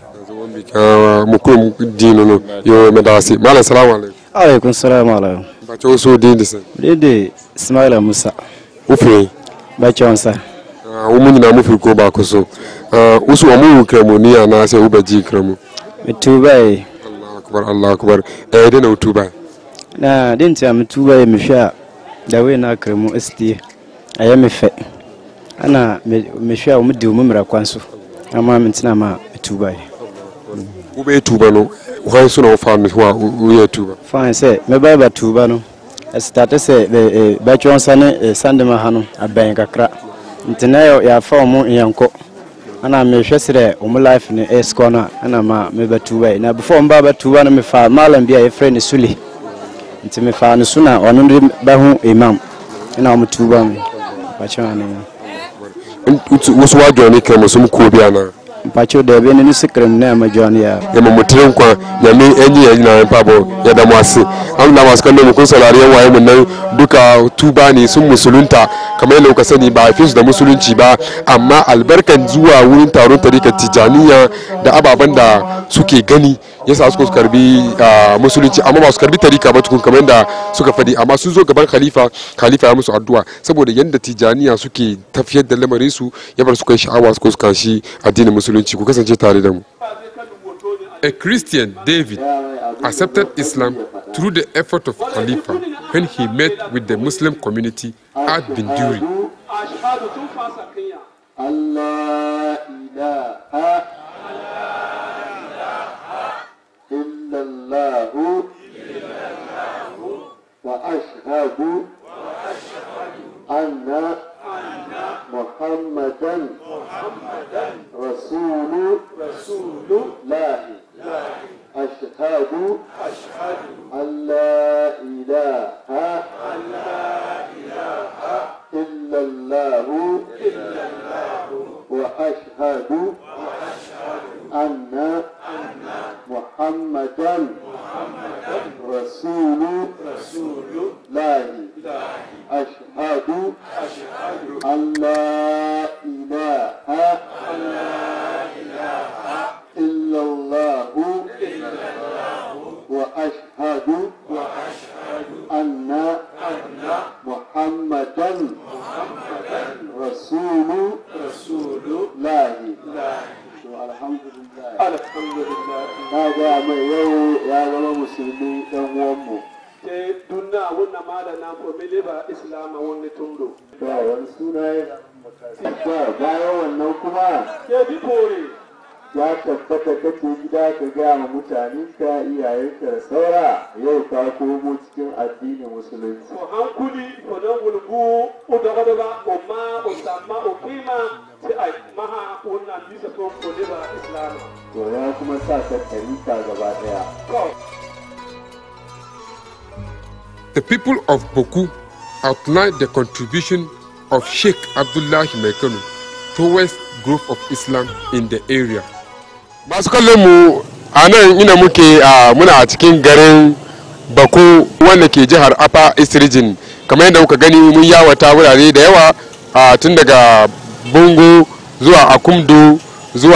Ah, mo kurom din no no yo meda ase malam salamu alaikum alaikum salam alaikum mpakyɛ wo so din de sɛ dede ismaila musa wofiri bɛkyɛw nsa Ah, wo mu nyinaa mofiri kuo baako so Ah, wo so ɔmo wo nkramoni anaasɛ wobɛgye nkramo metubae akbar allah akbar ɛyɛ dɛ na wotuba na de nti a metubae mehwɛ a dawei na akra mu asitie ɛyɛ me fɛ ana me- mehwɛ a wɔmde wo mu mmara kwan so ama mentena ma metubae wobɛyɛ tuba no hwan so na wofa no ho a wo- woyɛ tuba fine sɛ mɛbae batuba no ɛstate sɛ ɛ- ɛ, bɛkyɛw nsa ne ɛ, sandema ha no abɛn kakra nti na yɛ- yɛafa wɔ mo nyɛnkɔ ana mehwɛ sɛ dɛ wo mo life no ɛsikɔ no a ana ma mebɛtubae na before mba bɛtuba no mefaa malam bi a yɛfrɛ ne sule nti mefaa no so na ɔno de bɛho imam ɛna ɔmo tuba me mpakyɛw ane wo so woadwane ne kramosom kuo bi anaa mpakyɛw daabi ne no sikrem na ɛmadwane yɛ yɛma mo tere nkwa nyame anyi yɛ nyinaa mpabɔ yɛda mo ase amna masu kallon mu kun saurari yan waye mun nan duka tuba ne sun musulunta kamar yadda kuka sani ba a haife su da musulunci ba amma albarkan zuwa wurin taron tarikar tijaniya da ababen da suke gani yasa suka su karbi ah, musulunci amma ba su karbi tarika ba tukun kamar yadda suka fadi amma sun zo gaban khalifa khalifa ya musu addu'a saboda yadda tijaniya suke tafiyar da lamarin su ya bar su kai sha'awa su kashi addinin musulunci ku kasance tare da mu A Christian, David, accepted Islam through the effort of Khalifa when he met with the Muslim community at Binduri. الله إله إلا الله وأشهد أن محمدا رسول الله أشهد أن لا إله إلا الله وأشهد أن محمدا رسول الله أشهد أن لا إله إلا الله وأشهد أن محمدا رسول الله alhamdulillah alhamdulillah na ga mai yau ya zama musulmi dan uwanmu te dunna wonna mala na ko miliba islam wonni tundo ba wani suna ya ba bayan wannan kuma ke bi pore ya tabbata kace gida ka gaya ma mutanen ka iyayenka da saura yau ka komo cikin addinin musulunci ko hankuli ko nan wulgu o daga daga o ma o samma o kima sai ai maha wannan bisa ko ko liba islam to ya kuma sa ka tarika gaba daya The people of Boku outlined the contribution of Sheikh Abdullah Mekano towards growth of Islam in the area. Masu kallon mu a nan ina muke a muna a cikin garin Baku wanda ke jihar Upper East Region kamar yadda kuka gani mun yawata wurare da yawa a tun daga Bongo zuwa Akumdu zuwa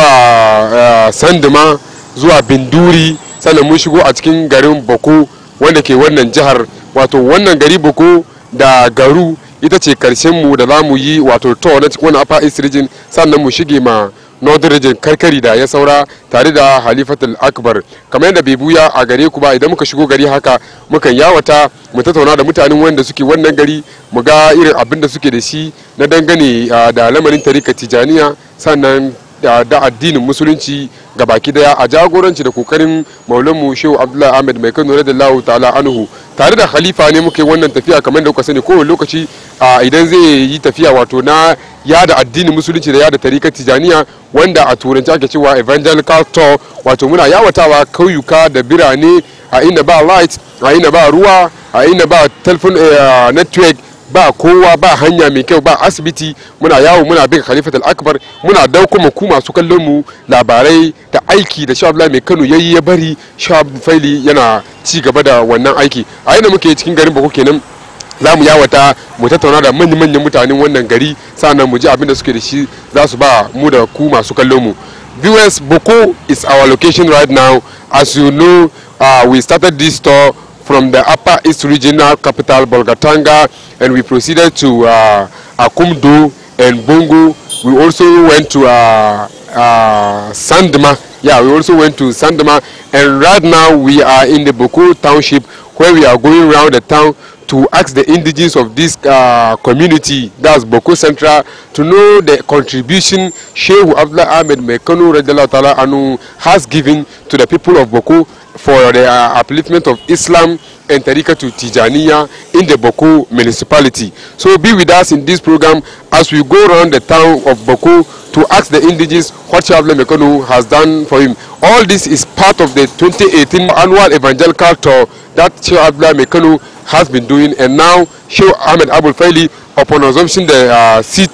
ah, Sanduma zuwa Binduri sannan mun shigo a cikin garin Baku wanda ke wannan jihar wato wannan gari Boko da garu ita ce karshen mu da za mu yi wato to na cikin wannan upper east region sannan mu shige ma northern region karkari da ya saura tare da halifatul akbar kamar yadda bai buya a gare ku ba idan muka shigo gari haka mukan yawata mu tattauna da mutanen wanda suke wannan gari mu ga irin abin da suke da shi na dangane ah, da lamarin tarika tijaniya sannan da da addinin musulunci ga baki daya a jagoranci da kokarin maulanmu shehu abdullahi ahmed mai kano radiyallahu ta'ala anhu tare da khalifa ne muke wannan tafiya kamar da kuka sani kowane lokaci a idan zai yi tafiya wato na yada addinin musulunci da yada tarikar tijaniya wanda a turanci ake cewa evangelical tour wato muna yawatawa kauyuka da birane a inda ba light a inda ba ruwa a inda ba telephone eh, network ba kowa ba hanya mai kyau ba asibiti muna yawo muna bin khalifat akbar muna dauko mu ku masu kallon mu labarai da aiki da shabla mai kano yayi ya bari shab faili yana ci gaba da wannan aiki a yana muke cikin garin bako kenan za mu yawata mu tattauna da manyan manyan mutanen wannan gari sannan mu ji abin da suke da shi za su ba mu da ku masu kallon mu viewers boko is our location right now as you know uh, we started this tour from the upper east regional capital bolgatanga and we proceeded to uh, akumdu and bongo we also went to uh, uh, sandma yeah we also went to sandma and right now we are in the boko township where we are going around the town to ask the indigenes of this uh, community that's boko central to know the contribution sheikh abdullah ahmed mekano radiallahu ta'ala anu has given to the people of boko for the uh, upliftment of islam and Tariqa to Tijaniya in the Boko municipality. So be with us in this program as we go around the town of Boko to ask the indigenous what Shabla Mekonu has done for him. All this is part of the 2018 annual evangelical tour that Shabla Mekonu has been doing and now Sheikh Ahmed Abul Faili upon assumption the uh, seat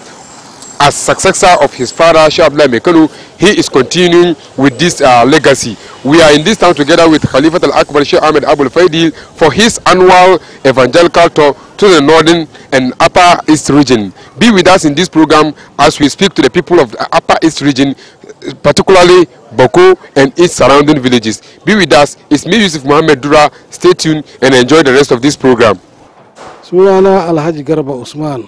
as successor of his father Sheikh Abdullah Mekanu, he is continuing with this uh, legacy. We are in this town together with Khalifat Al-Akbar Sheikh Ahmed Abul Faidil for his annual evangelical tour to the northern and upper east region. Be with us in this program as we speak to the people of the upper east region, particularly Boko and its surrounding villages. Be with us. It's me, Yusuf Mohammed Dura. Stay tuned and enjoy the rest of this program. sunana alhaji garba usman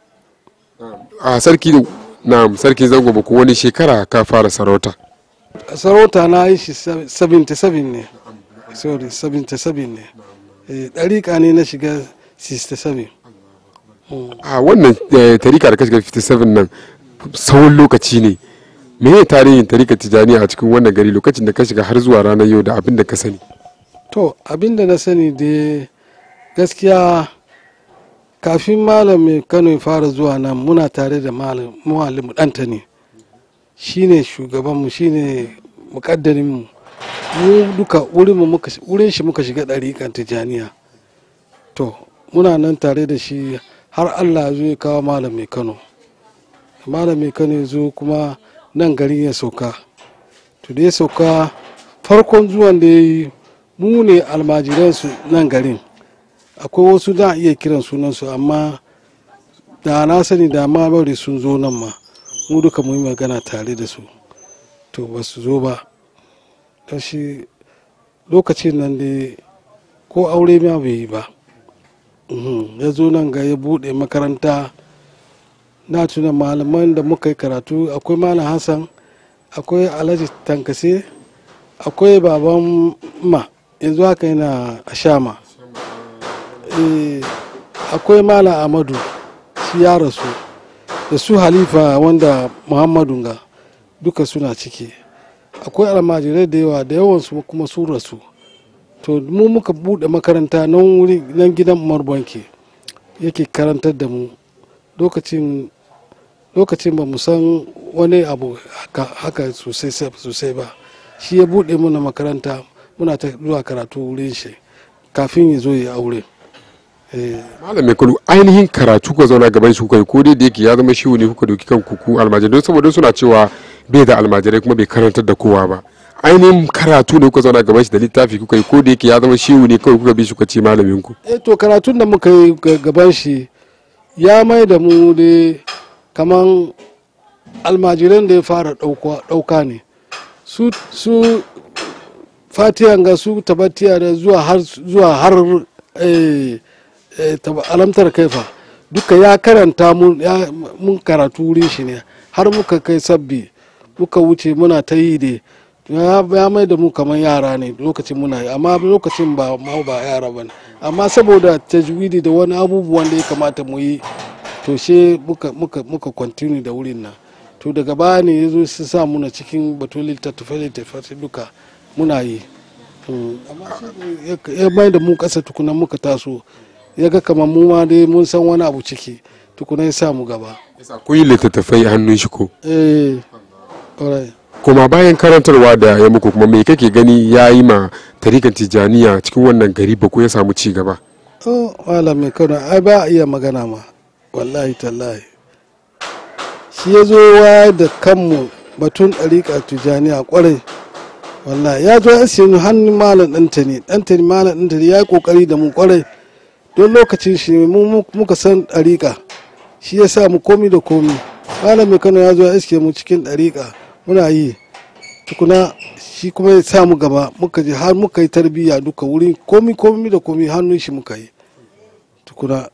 a sarki na sarki zango ba wani shekara ka fara sarauta sarauta na yi shi 77 ne sorry 77 ne Eh, ɗariƙa ne na shiga 67 a wannan eh, tarika da ka shiga 57 nan tsawon lokaci ne me ne tarihin tarika tijaniya a cikin wannan gari lokacin da ka shiga har zuwa ranar yau da abin da ka sani to abinda na sani da gaskiya kafin malam mai kano ya fara zuwa nan muna tare da malam muallim ɗanta ne shine shugabanmu shine mukaddarinmu mu duka wurinmu muka wurin shi muka shiga ɗariƙan tijaniya to muna nan tare da shi har allah ya zo ya kawo malam mai kano malam mai kano ya zo kuma nan garin ya sauka to da ya sauka farkon zuwan da ya yi mu ne almajiransu nan garin akwai wasu da iya kiran sunansu amma da na sani da ma bari sun zo nan ma mu duka mu yi magana tare da su to ba su zo ba don shi lokacin nan dai ko aure ma bai yi ba Mhm, ya zo nan ga ya buɗe makaranta na tuna malaman da muka yi karatu akwai malam hassan akwai alhaji tankase akwai baban ma yanzu haka yana a shama Eh, akwai malam amadu shi ya rasu da su halifa wanda muhammadu ga duka suna ciki akwai almajirai da yawa da yawansu kuma sun rasu to mu muka bude makaranta nan wuri nan gidan umar banki yake karantar da mu lokacin lokacin ba mu san wani abu haka, haka sosai sosai ba shi ya bude mana makaranta muna ta zuwa karatu wurin shi kafin ya zo ya aure eh, malam mai kulu ainihin karatu kuka zauna gaban shi kuka yi ko dai da yake ya zama shi ne kuka doki kan kuku almajirai don saboda suna cewa bai da almajirai kuma bai karantar da kowa ba ainihin karatu ne kuka zauna gaban shi da littafi kuka yi ko da yake ya zama shi ne kawai kuka bi shi kuka ce malamin ku eh to karatun da muka yi ga- gaban shi ya mai da mu dai kaman almajiran da ya fara ɗauka- ɗauka ne su su fatiyan ga su tabbatiya da zuwa har zuwa har eh, eh, taba- alamtar kaifa duka ya karanta mun ya- mun karatu wurin shi ne har muka kai sabbi muka wuce muna ta yi dai ya ya mai da mu kamar yara ne lokacin muna yi amma lokacin ba ma ba yara ba ne amma saboda tajwidi da wani abubuwan da ya kamata mu yi to she muka muka muka continue da wurin nan to daga baya ne ya zo su sa muna cikin batun littattafai littattafai duka muna yi Mm, amma shi ya- ya mai da mu kasa tukuna muka taso ya ga kamar mu ma dai mun san wani abu ciki tukuna ya sa mu gaba kun yi littattafai a hannun shi ko eh alright. kuma bayan karantarwa da ya muku kuma me kake gani ya yi ma tarikan tijjaniya cikin wannan gari ba ko ya samu ci gaba oh malamin kano ai ba a iya magana ma wallahi tallahi shi ya zo wayar da kanmu batun ɗariƙa tijaniya ƙwarai wallahi ya zo ya siya hannun malam ɗanta ne ɗanta ne malam ɗanta ne ya yi ƙoƙari da mu ƙwarai don lokacin shi mu mu- muka san ɗariƙa shi ya sa mu komi da komi malamin kano ya zo ya iske mu cikin ɗariƙa muna yi tukuna shi kuma ya sa mu gaba muka je har muka yi tarbiyya duka wurin komi komi da komi hannun shi muka yi tukuna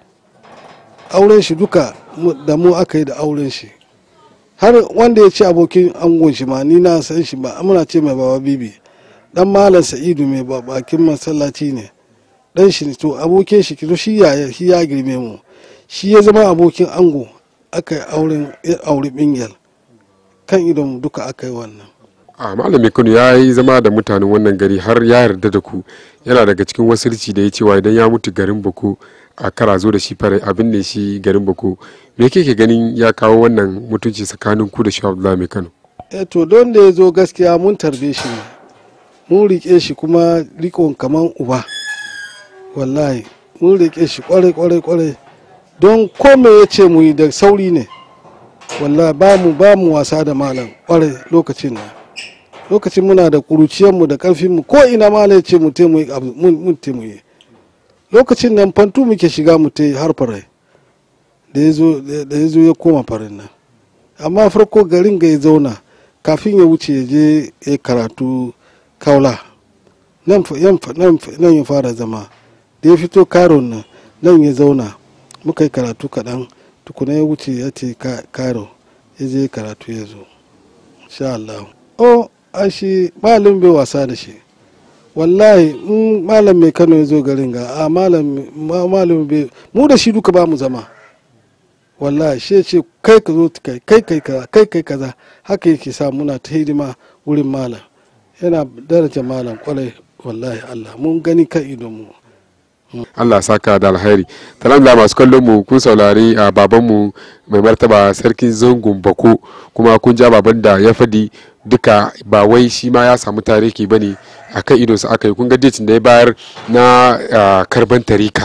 auren shi duka mu- da mu aka yi da auren shi har wanda ya ci abokin angon shi ma ni na san shi ba muna ce mai baba bibi dan malam sa'idu mai ba- bakin masallaci ne dan shi ne to abokin shi to shi ya shi ya girme mu shi ya zama abokin ango aka yi auren ya auri bingel kan idon mu duka aka yi wannan a malamin kano ya yi zama da mutanen wannan gari har ya yarda da ku yana daga cikin wasirci da ya cewa idan ya mutu garin bako a kara zo da shi fara abin ne shi garin bako me kake ganin ya kawo wannan mutunci tsakanin ku da shi abdullahi mai kano eh to don da ya zo gaskiya mun tarbe shi ne mun riƙe shi kuma rikon kaman uba wallahi mun riƙe shi kwarai kwarai kwarai don kome ya ce mu yi da sauri ne wallahi ba mu ba mu wasa da malam kwarai lokacin nan lokacin muna da ƙuruciyarmu da ƙarfinmu ko ina malam ya ce mu te mu yi abu mun mun te mu yi lokacin nan fantu muke shiga mu te har farai da ya zo da ya zo ya koma farin nan amma farko garin ga ya zauna kafin ya wuce ya je ya karatu kaula nan fa- yan fa- nan fa- nan ya fara zama da ya fito karon nan nan ya zauna muka yi karatu kaɗan tukuna ya wuce ya ce ka- karo ya je karatu ya zo sha Allah o a shi malam bai wasa da shi wallahi in malam mai kano ya zo garin ga a malam ma- malam bai mu da shi duka ba mu zama wallahi shi ce kai ka zo kai kai kai kaza kai kai kaza haka yake sa muna ta hidima wurin malam yana daraja malam kwarai wallahi Allah mun gani kan idon mu Allah saka da alheri da masu kallon mu kun saurari a babanmu mai martaba sarkin zangon bako kuma kun ja baban da ya fadi duka ba wai shi ma ya samu tarihi bane a kan idonsa aka yi kun ga datin da ya bayar na ah, karban tarika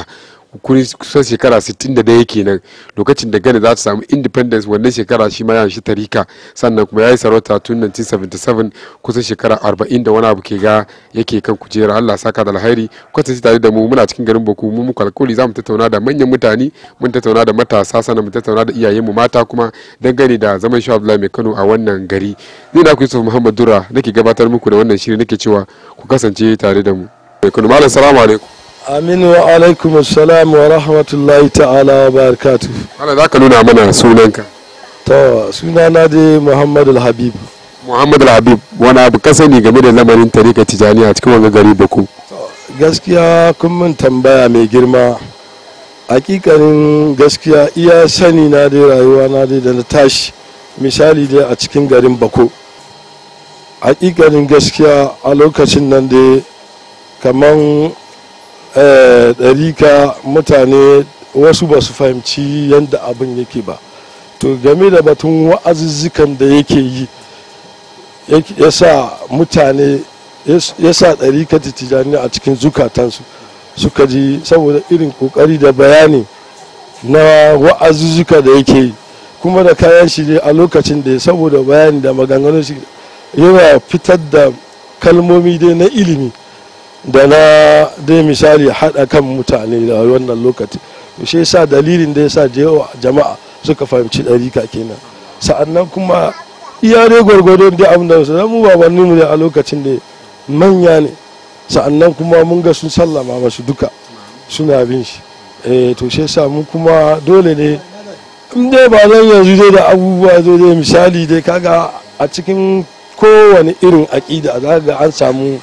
kusan shekara 61 kenan lokacin da Ghana za ta samu independence wannan shekara shi ma ya shi tarika sannan kuma ya yi sarauta tun 1977 kusan shekara 40 da wani abu ke ga yake kan kujera Allah saka da alhairi kwatance tare da mu muna cikin garin Boko mu muku alkoli za mu tattauna da manyan mutane mun tattauna da matasa sannan mu tattauna da iyayenmu mata kuma dangane da zaman shi Abdullahi mai Kano a wannan gari ni na ku Yusuf Muhammad Dura nake gabatar muku da wannan shiri nake cewa ku kasance tare da mu mai Kano malam salamu alaikum aminu wa alaikum assalam wa rahmatullahi ta'ala wa barakatu malam za ka nuna mana sunanka to sunana dai muhammadu habib Muhammad Habib wani abu ka sani game da lamarin tarika tijani a cikin wanga gari Boko gaskiya kun min tambaya mai girma hakikanin gaskiya iya sani na dai rayuwa na dai da na tashi misali dai a cikin garin bako hakikanin gaskiya a lokacin nan dai kaman ɗarika mutane wasu ba su fahimci yadda abin yake ba to game da batun wa'azuzzukan da yake yi ya sa mutane ya sa ɗarika tijjani a cikin zukatansu suka ji saboda irin kokari da bayani na wa'azuzzuka da yake yi kuma da kayan shi ne a lokacin da saboda bayani da maganganun shi yana fitar da kalmomi dai na ilimi da na dai misali haɗa kan mutane da wannan lokaci to shi yasa dalilin da yasa jama'a suka fahimci ɗarika kenan sa'annan kuma iya dai gwargwadon dai abin da su mu babanninmu ne a lokacin da manya ne sa'annan kuma mun ga sun sallama masu duka suna bin shi eh to shi yasa mu kuma dole ne in dai ba zan yanzu dai da abubuwa zo dai misali dai kaga a cikin kowane irin aƙida za ga an samu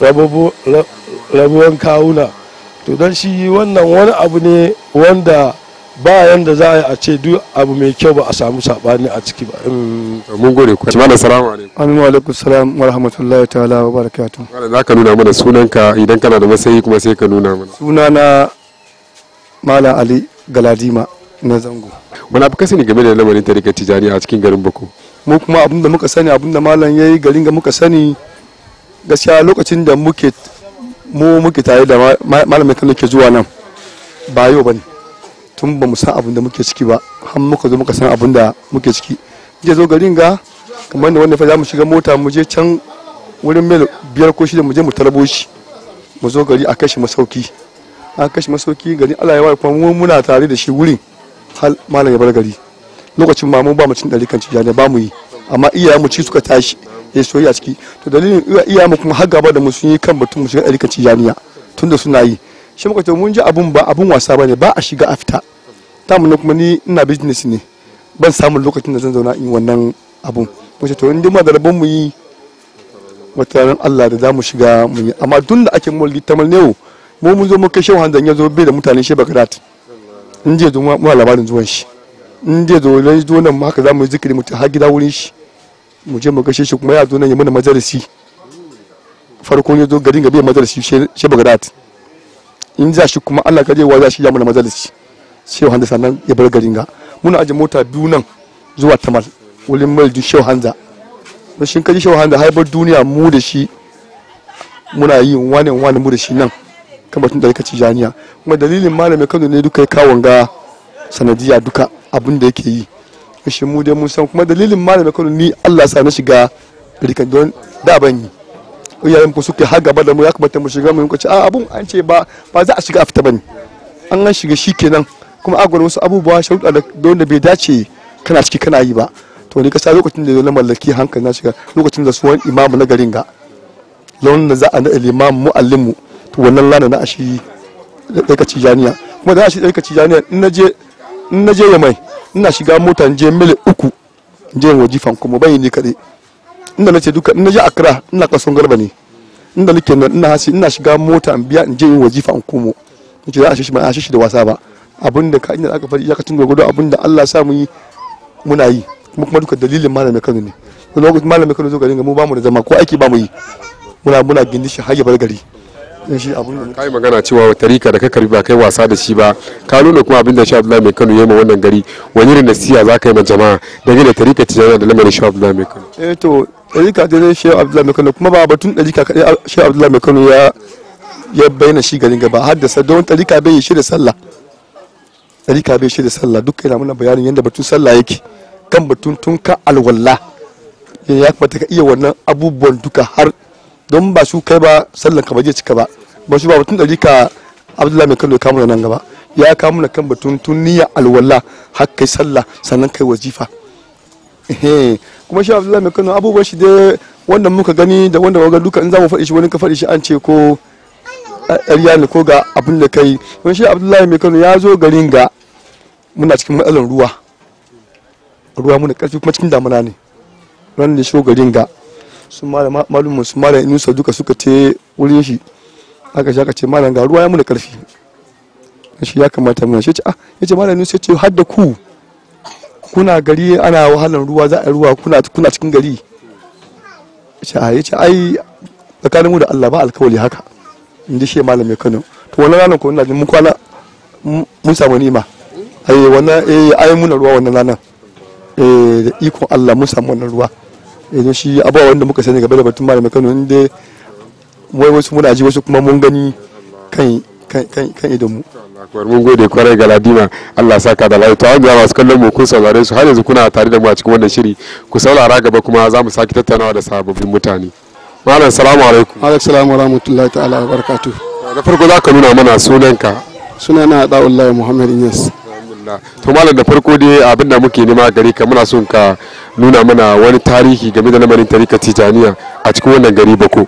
rabuwan kawuna to don shi wannan wani abu ne wanda ba yanda za a yi a ce duk abu mai kyau ba a samu saɓani a ciki ba mun gode ku malam salamu alaikum amin wa alaikum salam wa rahmatullahi ta'ala wa barakatuh malam za ka nuna mana sunanka idan kana da masayi kuma sai ka nuna mana sunana malam ali galadima na zango wani abu ka sani game da lamarin tarika tijani a cikin garin bako mu kuma abin da muka sani abin da malam ya yi garin da muka sani gaskiya lokacin da muke mu muke tare da malamin kan ke zuwa nan ba yau bane tun ba mu san abin da muke ciki ba har muka zo muka san abin da muke ciki je zo garin ga kamar da wanda fa za mu shiga mota mu je can wurin mil biyar ko shida mu je mu tarbo shi mu zo gari a kashi masauki a kashi masauki gari Allah ya wa kuma mu muna tare da shi wurin hal malam ya bar gari lokacin ma mu ba mu cin dari kan cijani ba mu yi amma iyayen mu ci suka tashi ya soyayya ciki to dalilin iyayen mu kuma har gaba da mu sun yi kan batun mu shiga dari kan cijaniya tunda suna yi shi muka ce mun ji abun ba abun wasa bane ba a shiga a fita ta mun kuma ni ina business ne ban samun lokacin da zan zauna in wannan abun mu ce to in dai ma da rabon mu yi wata Allah da za mu shiga mu yi amma tun da ake mulki ta malnewo mu mun zo mun kai shehu hanzan ya zo bai da mutane shi bakarat in je zo mu labarin zuwan shi in je zo lai zo nan haka za mu yi zikiri mutum har gida wurin shi mu je mu gashe shi kuma ya zo nan ya mana majalisi farko ya zo garin ga bai majalisi shi bakarat in za shi kuma Allah kaje wa za shi ya mana majalisi shehu hanza sannan ya bar garin ga muna aje mota biyu nan zuwa tamal wurin mulki shehu hanza da shi kaji shehu hanza haibar duniya mu da shi muna yi wani wani mu da shi nan kan batun da ci janiya kuma dalilin malamin kano ne duka ya kawo ga sanadiya duka abin da yake yi shi mu dai mun san kuma dalilin malamin kano ni Allah sa na shiga rikan don da ban yi iyayen ku suke har gaba da mu ya kamata mu shiga mu ce a abun an ce ba ba za a shiga a fita bane an an shiga shikenan kuma a wasu abubuwa sharuɗa da don da bai dace kana ciki kana yi ba to ni kasa lokacin da na mallaki hankali na shiga lokacin da suwan imamu na garin ga launin da za a naɗa limamu mu'allimu to wannan lana na ashi ɗaika cijaniya kuma da ashi ɗaika cijaniya in na je in na je yamai ina shiga mota in je mil uku in je wajifan kuma bai ni kaɗai inda na ce duka in na je akra ina kason garba ne inda nake nan ina hasi ina shiga mota in biya in je in wajifa in komo in ce za a shi ba a shi da wasa ba abin da ka inda aka faɗi iyakacin gwagwado abin da Allah sa mu yi muna yi kuma kuma duka dalilin malamin Kano ne wani lokacin malamin Kano zo garin mu ba mu da zama ko aiki ba mu yi muna muna gindi shi har ya bar gari dan shi abin da kai magana cewa tarika da ka karbi ba kai wasa da shi ba ka nuna kuma abin da Shehu Abdullahi mai Kano yayi ma wannan gari wani irin nasiha za ka yi ma jama'a dangane da tarika tijaniya da lamarin Shehu Abdullahi mai Kano eh to ɗarika da dai shehu abdullahi mai kano kuma ba batun ɗarika kaɗai shehu abdullahi mai kano ya ya bayyana shi garin gaba haddasa don tarika bai shi da sallah tarika bai shi da sallah duk yana muna bayanin yadda batun sallah yake kan batun tun ka alwala ya kamata ka iya wannan abubuwan duka har don ba su kai ba sallan ka ba zai cika ba ba su ba batun tarika abdullahi mai kano ya kamu nan gaba ya kamu na kan batun tun niyya alwala har kai sallah sannan kai wazifa kuma shi abdullahi mai kano abubuwan shi dai wanda muka gani da wanda waga duka in za mu faɗi shi wani ka faɗi shi an ce ko ƙarya ne ko ga abin da kai wani shi abdullahi mai kano ya zo garin ga muna cikin matsalar ruwa ruwa muna ƙarfi kuma cikin damuna ne ran da shi garin ga su malumin su malam inusa duka suka te wurin shi aka shi aka ce malam ga ruwa ya muna ƙarfi shi ya kamata muna shi ce ah ya ce malam inusa ya ce har da ku kuna gari ana wahalar ruwa za a yi ruwa kuna cikin gari ce a yace ai tsakanin mu da Allah ba alkawali haka in ji shi malam mai Kano to wannan ranar ko ina jin mun kwana mun samu nima ai wannan eh ai muna ruwa wannan ranar eh da ikon Allah mun samu wannan ruwa eh don shi abawa wanda muka sani game da batun malam mai Kano inda wai wasu muna ji wasu kuma mun gani kan kan kan idan mu akwai mun gode kwarai ga ladima Allah saka da lafiya to an ga masu kallon mu kun saurare su har yanzu kuna tare da mu a cikin wannan shiri ku saurara gaba kuma za mu saki tattaunawa da sababbin mutane malam salamu alaikum alaikum salam wa rahmatullahi ta'ala wa barakatuh da farko za ka nuna mana sunanka sunana da'ullahi muhammad inyas to malam da farko dai abin da muke nema gare ka muna son ka nuna mana wani tarihi game da lamarin tarika tijaniya a cikin wannan gari bako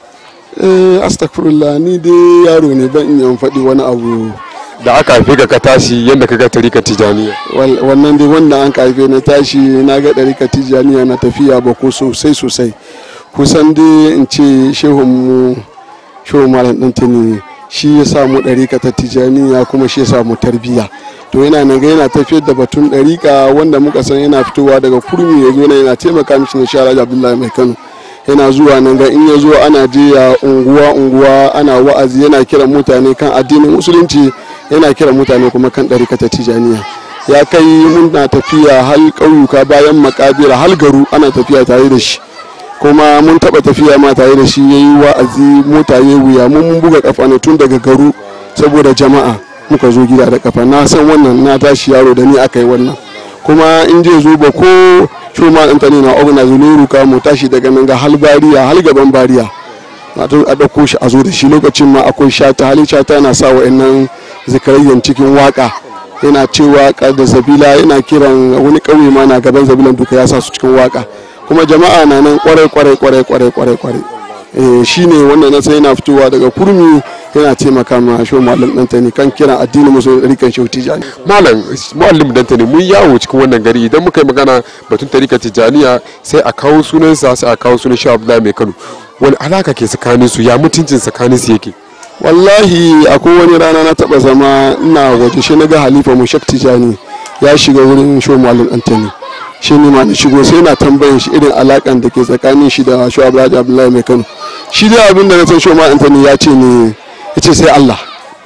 eh astaghfirullah ni dai yaro ne ban in faɗi wani abu da aka haife ka ka tashi yadda ka ga tarika tijaniya wannan dai wanda an haife na tashi na ga tarika tijaniya na tafiya ba ko sosai sosai kusan dai in ce shehun mu shehu malam ɗan tuni shi ya samu ɗarika ta tijaniya kuma shi ya samu tarbiyya to yana nan ga yana tafiyar da batun ɗarika wanda muka san yana fitowa daga kurmi ya zo yana taimaka mishi na shara abdullahi mai kano yana zuwa nan ga in ya zo ana je ya unguwa unguwa ana wa'azi yana kiran mutane kan addinin musulunci yana kiran mutane kuma kan ɗarika ta tijaniya ya kai muna tafiya hal ƙauyuka bayan makabira hal garu ana tafiya tare da shi kuma mun taɓa tafiya ma tare da shi ya yi wa'azi mota ya wuya mun mun buga kafa ne tun daga garu saboda jama'a muka zo gida da kafa na san wannan na tashi yaro da ni aka yi wannan kuma in je zo ba ko shoma ɗan tani na ogna zuluru ka mu tashi daga nan ga hal bariya hal gaban bariya a ɗauko shi a zo da shi lokacin ma akwai shata halin shata na sa wa'annan zikarayyan cikin waka yana cewa da zabila yana kiran wani ƙauye ma na gaban zabilan duka ya sa su cikin waka kuma jama'a na nan kwarai kwarai kwarai kwarai kwarai kwarai eh shine wanda na sai yana fitowa daga kurmi yana taimaka ma shi malam dantani kan kiran addinin musulmi rikan shi tijani malam muallim dantani mun yawo cikin wannan gari idan muka yi magana batun tarika tijaniya sai a kawo sunansa sai a kawo sunan shi abdullahi mai kano wani alaka ke tsakanin su ya mutuncin tsakanin su yake wallahi akwai wani rana na taba zama ina waje shi na ga halifa mu shak tijani ya shiga wurin shi malam dantani shi ne ma na shigo sai na tambayin shi irin alakan da ke tsakanin shi da shi abdullahi abdullahi mai kano shi dai abin da na san shi ma antani ya ce ne ya ce sai allah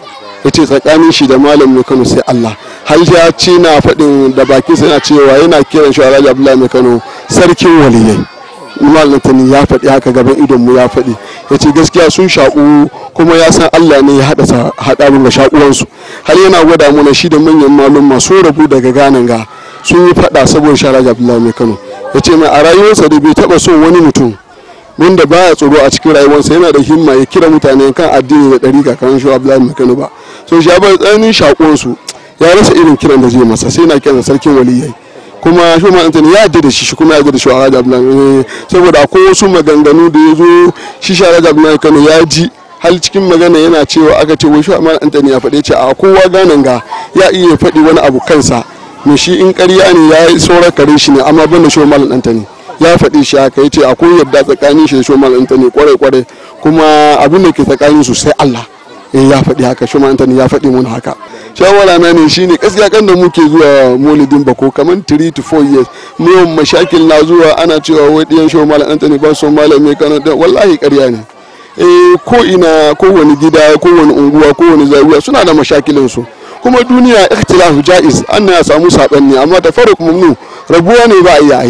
ya ce tsakanin shi da malam mai kano sai allah har ya ce na faɗin da bakin sa yana cewa yana kiran shi abdullahi mai kano sarkin waliyai malam antani ya faɗi haka gaban idon mu ya faɗi ya ce gaskiya sun shaƙu kuma ya san allah ne ya haɗa haɗa ga shaƙuwansu har yana gwada mana shi da manyan malum masu rabu daga ganan ga sun yi fada saboda shara abdullahi mai kano ya ce mai a rayuwarsa da bai taba son wani mutum wanda baya tsoro a cikin rayuwarsa yana da himma ya kira mutane kan addini da ɗari kan shi abdullahi mai kano ba so shi bar tsananin shakuwansu ya rasa irin kiran da zai masa sai na kiran sarkin waliyai kuma shi ma antani ya yarda da shi shi kuma ya yarda da shi a abdullahi saboda akwai wasu maganganu da ya zo shi shara abdullahi kano ya ji hal cikin magana yana cewa aka ce wai shi amma antani ya faɗe ce a kowa ganin ga ya iya faɗi wani abu kansa me shi in ƙarya ne ya yi sauran kare shi ne amma ban da shi malam ɗanta ne ya faɗi shi haka ya ce akwai yadda tsakanin shi da shi malam ɗanta ne kwarai kwarai kuma abin da ke tsakanin su sai Allah eh ya faɗi haka shi malam ɗanta ya faɗi mun haka shawara na ne shine gaskiya kan da muke zuwa molidin bako kamar 3 to 4 years mu mashakil na zuwa ana cewa wai ɗiyan shi malam ɗanta ne ba su malam mai kana wallahi ƙarya ne eh ko ina kowane gida kowane unguwa kowane zawiya suna da mashakilin su kuma duniya ikhtilafu jaiz an ya samu saɓanni amma ta fara kuma nu rabuwa ne ba a iya yi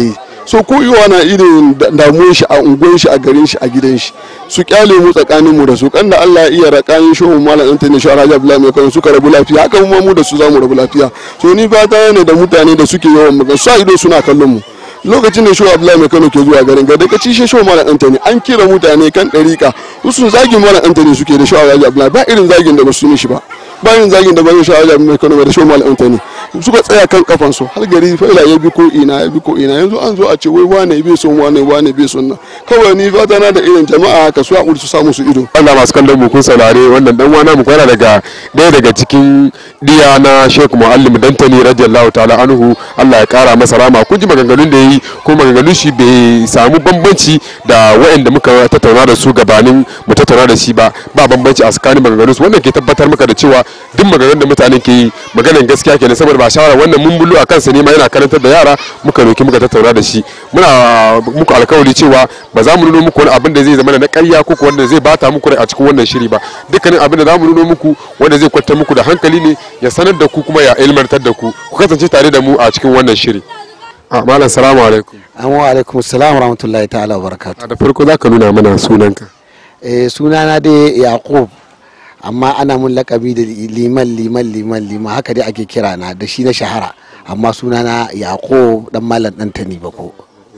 so ko iwa na irin damuwar shi a unguwar shi a garin shi a gidan shi su kyale mu tsakanin mu da su kan da Allah ya iya rakayin shehu malam Anthony Shawara Raja Abdullahi mai kano suka rabu lafiya haka mu mu da su zamu rabu lafiya so ni fata ne da mutane da suke yawan magana sa ido suna kallon mu lokacin da shehu Abdullahi mai kano ke zuwa garin ga daga ci shehu malam Anthony an kira mutane kan ɗarika sun zagin malam Anthony suke da shehu Raja Abdullahi ba irin zagin da ba su mishi ba ba irin zagin da ba shehu Raja mai kano da shehu malam Anthony suka tsaya kan kafansu har gari faila ya bi ko ina ya bi ko ina yanzu an zo a ce wai wane bai son wane wane bai son nan kawai ni fata na da irin jama'a haka su haƙuri su samu su ido Allah masu kallon mu kun saurare wannan dan wana mu kwana daga ɗaya daga cikin diya na Sheikh Muallim Dantani radiyallahu ta'ala anhu Allah ya kara masa rama kun ji maganganun da yayi ko maganganun shi bai samu bambanci da waɗanda muka tattauna da su gabanin mu tattauna da shi ba ba bambanci a tsakanin maganganun su wannan ke tabbatar maka da cewa duk maganganun da mutane ke yi maganan gaskiya kenan saboda ba shawara wannan mun bulu a kansa ne ma yana karantar da yara muka roki muka tattauna da shi muna muku alkawari cewa ba za mu nuno muku wani abin da zai zama na ƙarya ko wanda zai bata muku rai a cikin wannan shiri ba dukkanin abin da za mu nuno muku wanda zai kwantar muku da hankali ne ya sanar da ku kuma ya ilmantar da ku ku kasance tare da mu a cikin wannan shiri a malam salamu alaikum amma alaikum salam rahmatullahi ta'ala wa barakatuh da farko za ka nuna mana sunanka eh sunana dai yaqub amma ana mun lakabi da liman liman liman liman haka dai ake kira na da shi na shahara amma sunana yaqub dan malam dan tani bako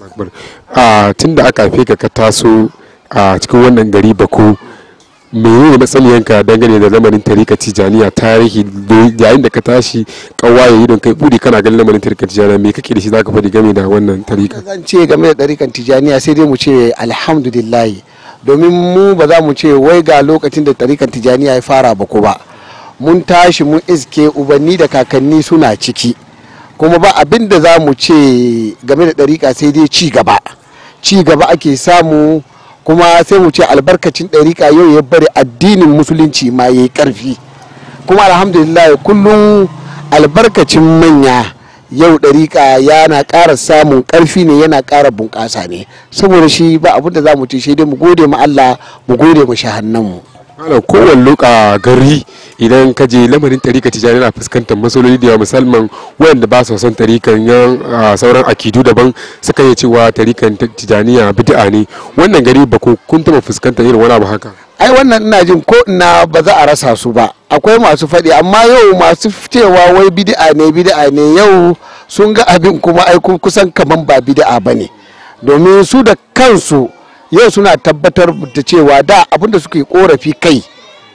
a tun da aka haife ka ka taso a cikin wannan gari bako menene matsaliyanka dangane da lamarin tarika tijaniya tarihi yayin da ka tashi kawaye idon kai budi kana ganin lamarin tarika tijaniya me kake da shi zaka faɗi game da wannan tarika zan ce game da tarikan tijaniya sai dai mu ce alhamdulillah domin mu ba za mu ce wai ga lokacin da tarikan tijaniya ya fara ba ko ba mun tashi mun iske ubanni da kakanni suna ciki kuma ba abin da za mu ce game da ɗarika sai dai ci gaba ci gaba ake samu kuma sai mu ce albarkacin ɗarika yau ya bari addinin musulunci ma ya yi ƙarfi kuma alhamdulillah kullum albarkacin manya yau ɗarika yana ƙara samun ƙarfi ne yana ƙara bunƙasa ne saboda shi ba abin da za mu ce shi dai mu gode ma Allah mu gode ma shahannanmu malam kowane loka gari idan ka je lamarin tarika tijani na fuskantar matsaloli da yawa musamman wayanda ba su son tarikan yan sauran akidu daban suka yi cewa tarikan tijaniya bid'a ne wannan gari ba kun taba fuskantar irin wani abu haka ai wannan ina jin ko ina ba za a rasa su ba akwai masu faɗi amma yau masu cewa wai bid'a ne bid'a ne yau sun ga abin kuma ai kusan kaman ba bid'a bane domin su da kansu yau suna tabbatar da cewa da abinda suke korafi kai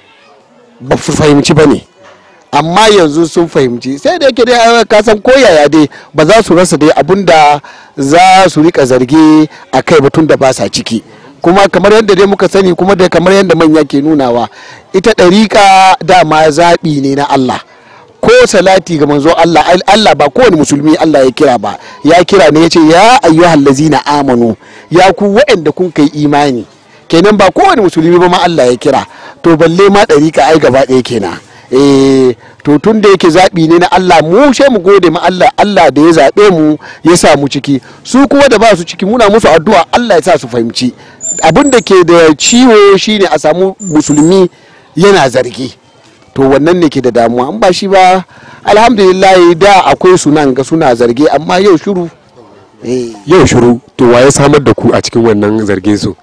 ba su fahimci ba ne amma yanzu sun fahimci sai da yake dai kasan koyaya dai ba za su rasa dai abinda za su rika zarge a kai batun da ba sa ciki kuma kamar yadda dai muka sani kuma da kamar yadda manya ke nunawa ita ɗariƙa dama zaɓi ne na Allah ko salati ga manzo Allah Allah ba kowane musulmi Allah ya kira ba ya kira ne ya ce ya ayyuhal lazina amanu ya ku waɗanda kun kai imani kenan ba kowane musulmi ba ma Allah ya kira to balle ma ɗariƙa ai gaba ɗaya kenan eh to tun da yake zaɓi ne na Allah mu she mu gode ma Allah Allah da ya zaɓe mu ya sa mu ciki su kuma da ba su ciki muna musu addu'a Allah ya sa su fahimci abin da ke da ciwo shine a samu musulmi yana zargi to wannan ne ke da damuwa an ba shi ba alhamdulillah da akwai su nan ga suna zarge amma yau shiru yau shiru to wa ya samar da ku a cikin wannan zargin su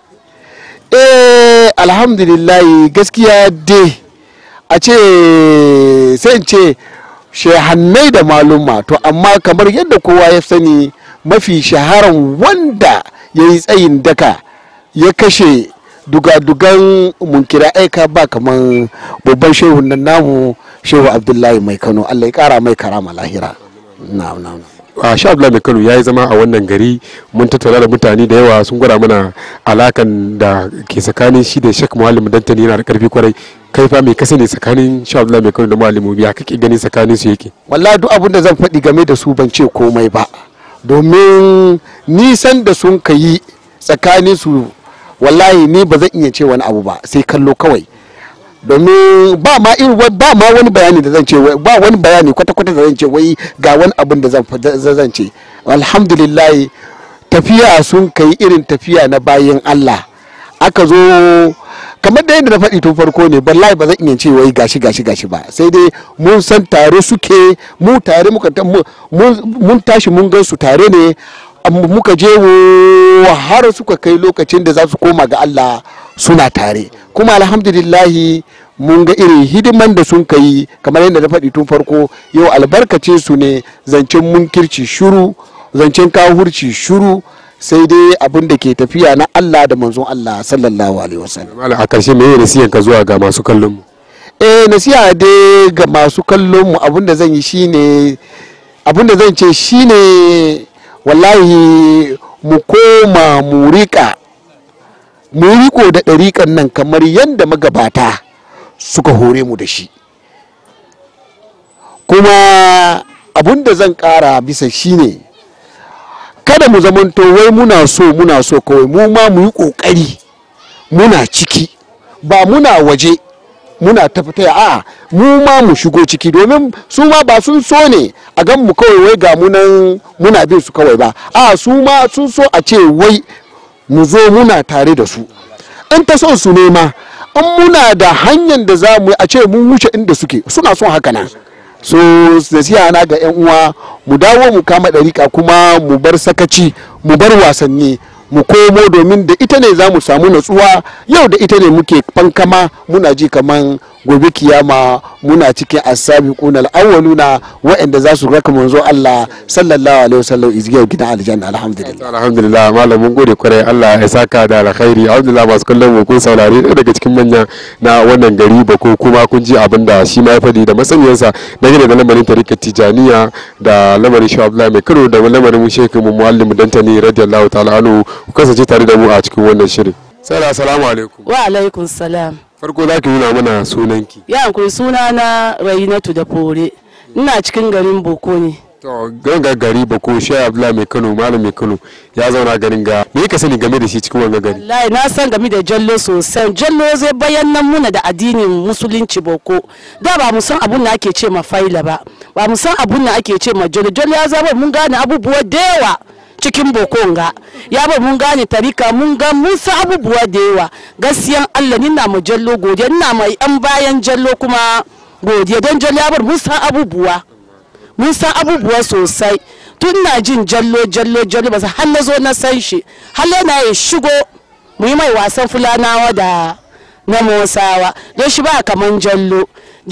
eh alhamdulillah gaskiya dai a ce sai ce shehannai da maluma to amma kamar yadda kowa ya sani mafi shaharan wanda ya yi tsayin daka ya kashe dugadugan munkira aika ba kamar babban shehu nan namu shehu abdullahi mai kano allah ya kara mai karama lahira na'am na'am a sha Abdullahi mai Kano ya yi zama a wannan gari mun tattauna da mutane da yawa sun gwada mana alakan da ke tsakanin shi da Sheikh Muallim Dantani yana da karfi kwarai kai fa me ka sani tsakanin sha Abdullahi mai Kano da Muallim ya kake gani tsakanin su yake wallahi duk abin da zan faɗi game da su ban ce komai ba domin nisan da sun ka yi tsakanin su wallahi ni ba zan iya ce wani abu ba sai kallo kawai domin ba ma irin ba ma wani bayani da zan ce ba wani bayani kwata-kwata da zan ce wai ga wani abin da zan ce alhamdulillah tafiya sun kai irin tafiya na bayan Allah aka zo kamar da yadda na faɗi tun farko ne wallahi ba zan iya ce wai gashi gashi gashi ba sai dai mun san tare suke mu tare muka mun tashi mun gan su tare ne amma muka je wo har suka kai lokacin da za su koma ga Allah suna tare kuma alhamdulillahi mun ga irin hidiman da sun kai kamar yadda na faɗi tun farko yau albarkacin su ne zancen munkirci shuru zancen kawurci shuru sai dai abin da ke tafiya na Allah da manzon Allah sallallahu alaihi wasallam malam a karshe me nasiyan ka zuwa ga masu kallon mu eh nasiha dai ga masu kallon mu abin da zan yi shine abin da zan ce shine wallahi mu koma mu rika mu riko da ɗariƙan nan kamar yadda magabata suka hore mu da shi kuma abin da zan ƙara bisa shine kada mu zamanto wai muna so muna so kawai mu ma mu yi ƙoƙari muna ciki ba muna waje muna tafita a mu ma mu shigo ciki domin su ma ba sun so ne a gan mu kawai wai ga munan muna bin su kawai ba a su ma sun so a ce wai mu zo muna tare da su in ta son su ne ma in muna da hanyar da za mu a ce mun wuce inda suke suna son haka nan so nasiha na ga 'yan uwa mu dawo mu kama ɗarika kuma mu bar sakaci mu bar wasanni mu komo domin da ita ne za mu samu natsuwa yau da ita ne muke fankama muna ji kaman gobe kiyama muna cikin asabiquna al-awwaluna waɗanda za su raka manzo Allah sallallahu alaihi wasallam izgiyar gidan aljanna alhamdulillah alhamdulillah malam mun gode kwarai Allah ya saka da alkhairi alhamdulillah masu kallon mu kun saurari ɗaya daga cikin manya na wannan gari ba ko kuma kun ji abin da shi ma ya faɗi da masaniyarsa dangane da lamarin tarikat tijaniya da lamarin shi Abdullahi mai karo da lamarin mu shekhu mu muallim dantani radiyallahu ta'ala anhu ku kasance tare da mu a cikin wannan shirin sai assalamu alaikum wa alaikun salam farko za ki nuna mana sunanki ya hankuri suna na rainatu da fore ina cikin garin boko ne to ganga gari ba ko shi abdullahi mai kano malam mai kano ya zauna garin ga me ka sani game da shi cikin wannan gari wallahi na san game da jallo sosai jallo zai bayanan muna da addinin musulunci boko da ba mu san abun da ake ce ma faila ba ba mu san abun da ake ce ma jallo jallo ya zaba mun gane abubuwa da yawa cikin bokonga ya bar mun gane tarika mun ga mun san abubuwa da yawa gaskiyan Allah ni na mu jallo godiya ina mai yan bayan jallo kuma godiya don jallo ya bar mun san abubuwa mun san abubuwa sosai tun na jin jallo jallo jallo ba har na zo na san shi har yana ya shigo mu yi mai wasan fulanawa da na mosawa don shi ba kaman jallo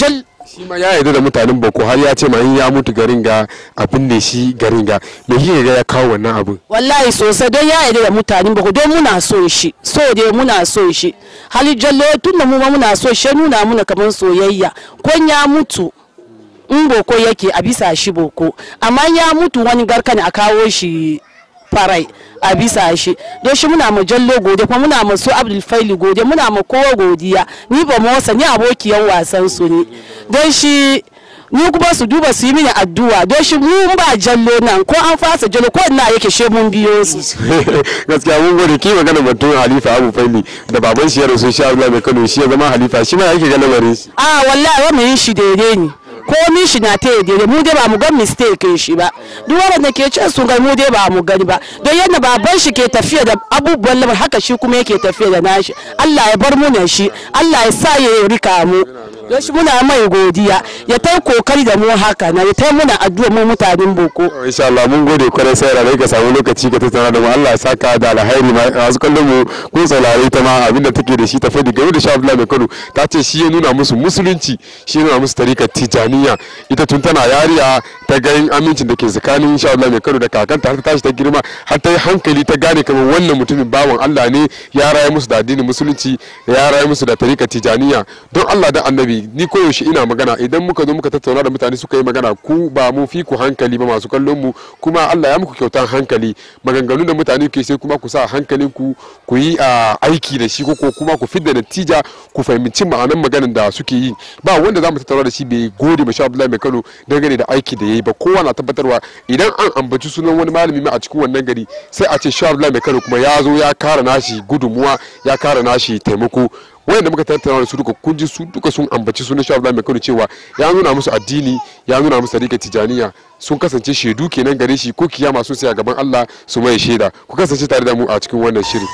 shi ma ya yarda da mutanen boko har ya ce ma in ya mutu garin ga abin da shi garin ga me kike ga ya kawo wannan abin wallahi sosai don ya yarda da mutanen boko don muna so shi so dai muna so shi hali jallo tun da mu ma muna so shi nuna muna kaman soyayya ko ya mutu in boko yake a bisa shi boko amma ya mutu wani garka ne a kawo shi farai a bisa shi don shi muna ma jallo gode kuma muna ma su abdul faili gode muna ma kowa godiya ni ba motsa ni abokiyan wasan su ne don shi ni kuma su duba su yi mini addu'a don shi mu ba jallo nan ko an fasa jallo ko ina yake she mun biyo su gaskiya mun gode ki magana batun halifa abu faili da baban shi ya rasu shi Allah mai Kano shi ya zama halifa shi ma yake ga lamarin shi a wallahi wa mu yin shi daidai ne komi shi na ta daidai mu dai ba mu ga mistake shi ba duk wanda ke cin sun ga mu dai ba mu gani ba don yadda baban shi ke tafiya da abubuwan lamar haka shi kuma yake tafiya da nashi Allah ya bar mu na shi Allah ya sa ya rika mu don shi muna mai godiya ya tai kokari da mu haka na ya tai muna addu'a mu mutanen boko insha Allah mun gode kwarai sai da ka samu lokaci ka tattauna da mu Allah ya saka da alheri masu kallon mu kun saurare ta ma abinda take da shi ta fadi game da Sha Abdullahi Mai Kano ta ce shi ya nuna musu musulunci shi ya nuna musu tarikar tijaniya ita tun tana yariya ta ga amincin da ke tsakanin Sha Abdullahi Mai Kano da kakanta har ta tashi ta girma har ta yi hankali ta gane kamar wannan mutumin bawan Allah ne ya raye musu da addinin musulunci ya raye musu da tarikar tijaniya don Allah da annabi ni koyaushe ina magana idan muka zo muka tattauna da mutane suka yi magana ku ba mu fi ku hankali ba masu kallon mu kuma Allah ya muku kyautan hankali maganganun da mutane ke sai kuma ku sa hankalin ku ku yi aiki da shi ko kuma ku fidda natija ku fahimci ma'anan maganan da suke yi ba wanda za mu tattauna da shi bai gode ma Abdullahi mai Kano dangane da aiki da yayi ba kowa na tabbatarwa idan an ambaci sunan wani malami ma a cikin wannan gari sai a ce Abdullahi mai Kano kuma ya zo ya kara nashi gudunmuwa ya kara nashi taimako wayanda muka tattauna da su duka kun ji su duka sun ambaci sunan Shehu Abdullahi Mai cewa ya nuna musu addini ya nuna musu tarika tijaniya sun kasance shaidu kenan gare shi ko kiyama sun sai a gaban Allah su mai shaida ku kasance tare da mu a cikin wannan shiri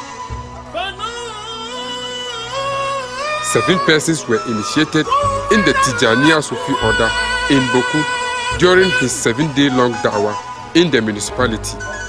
Seven persons were initiated in the Tijaniya Sufi order in Boku during his seven-day-long da'wah in the municipality.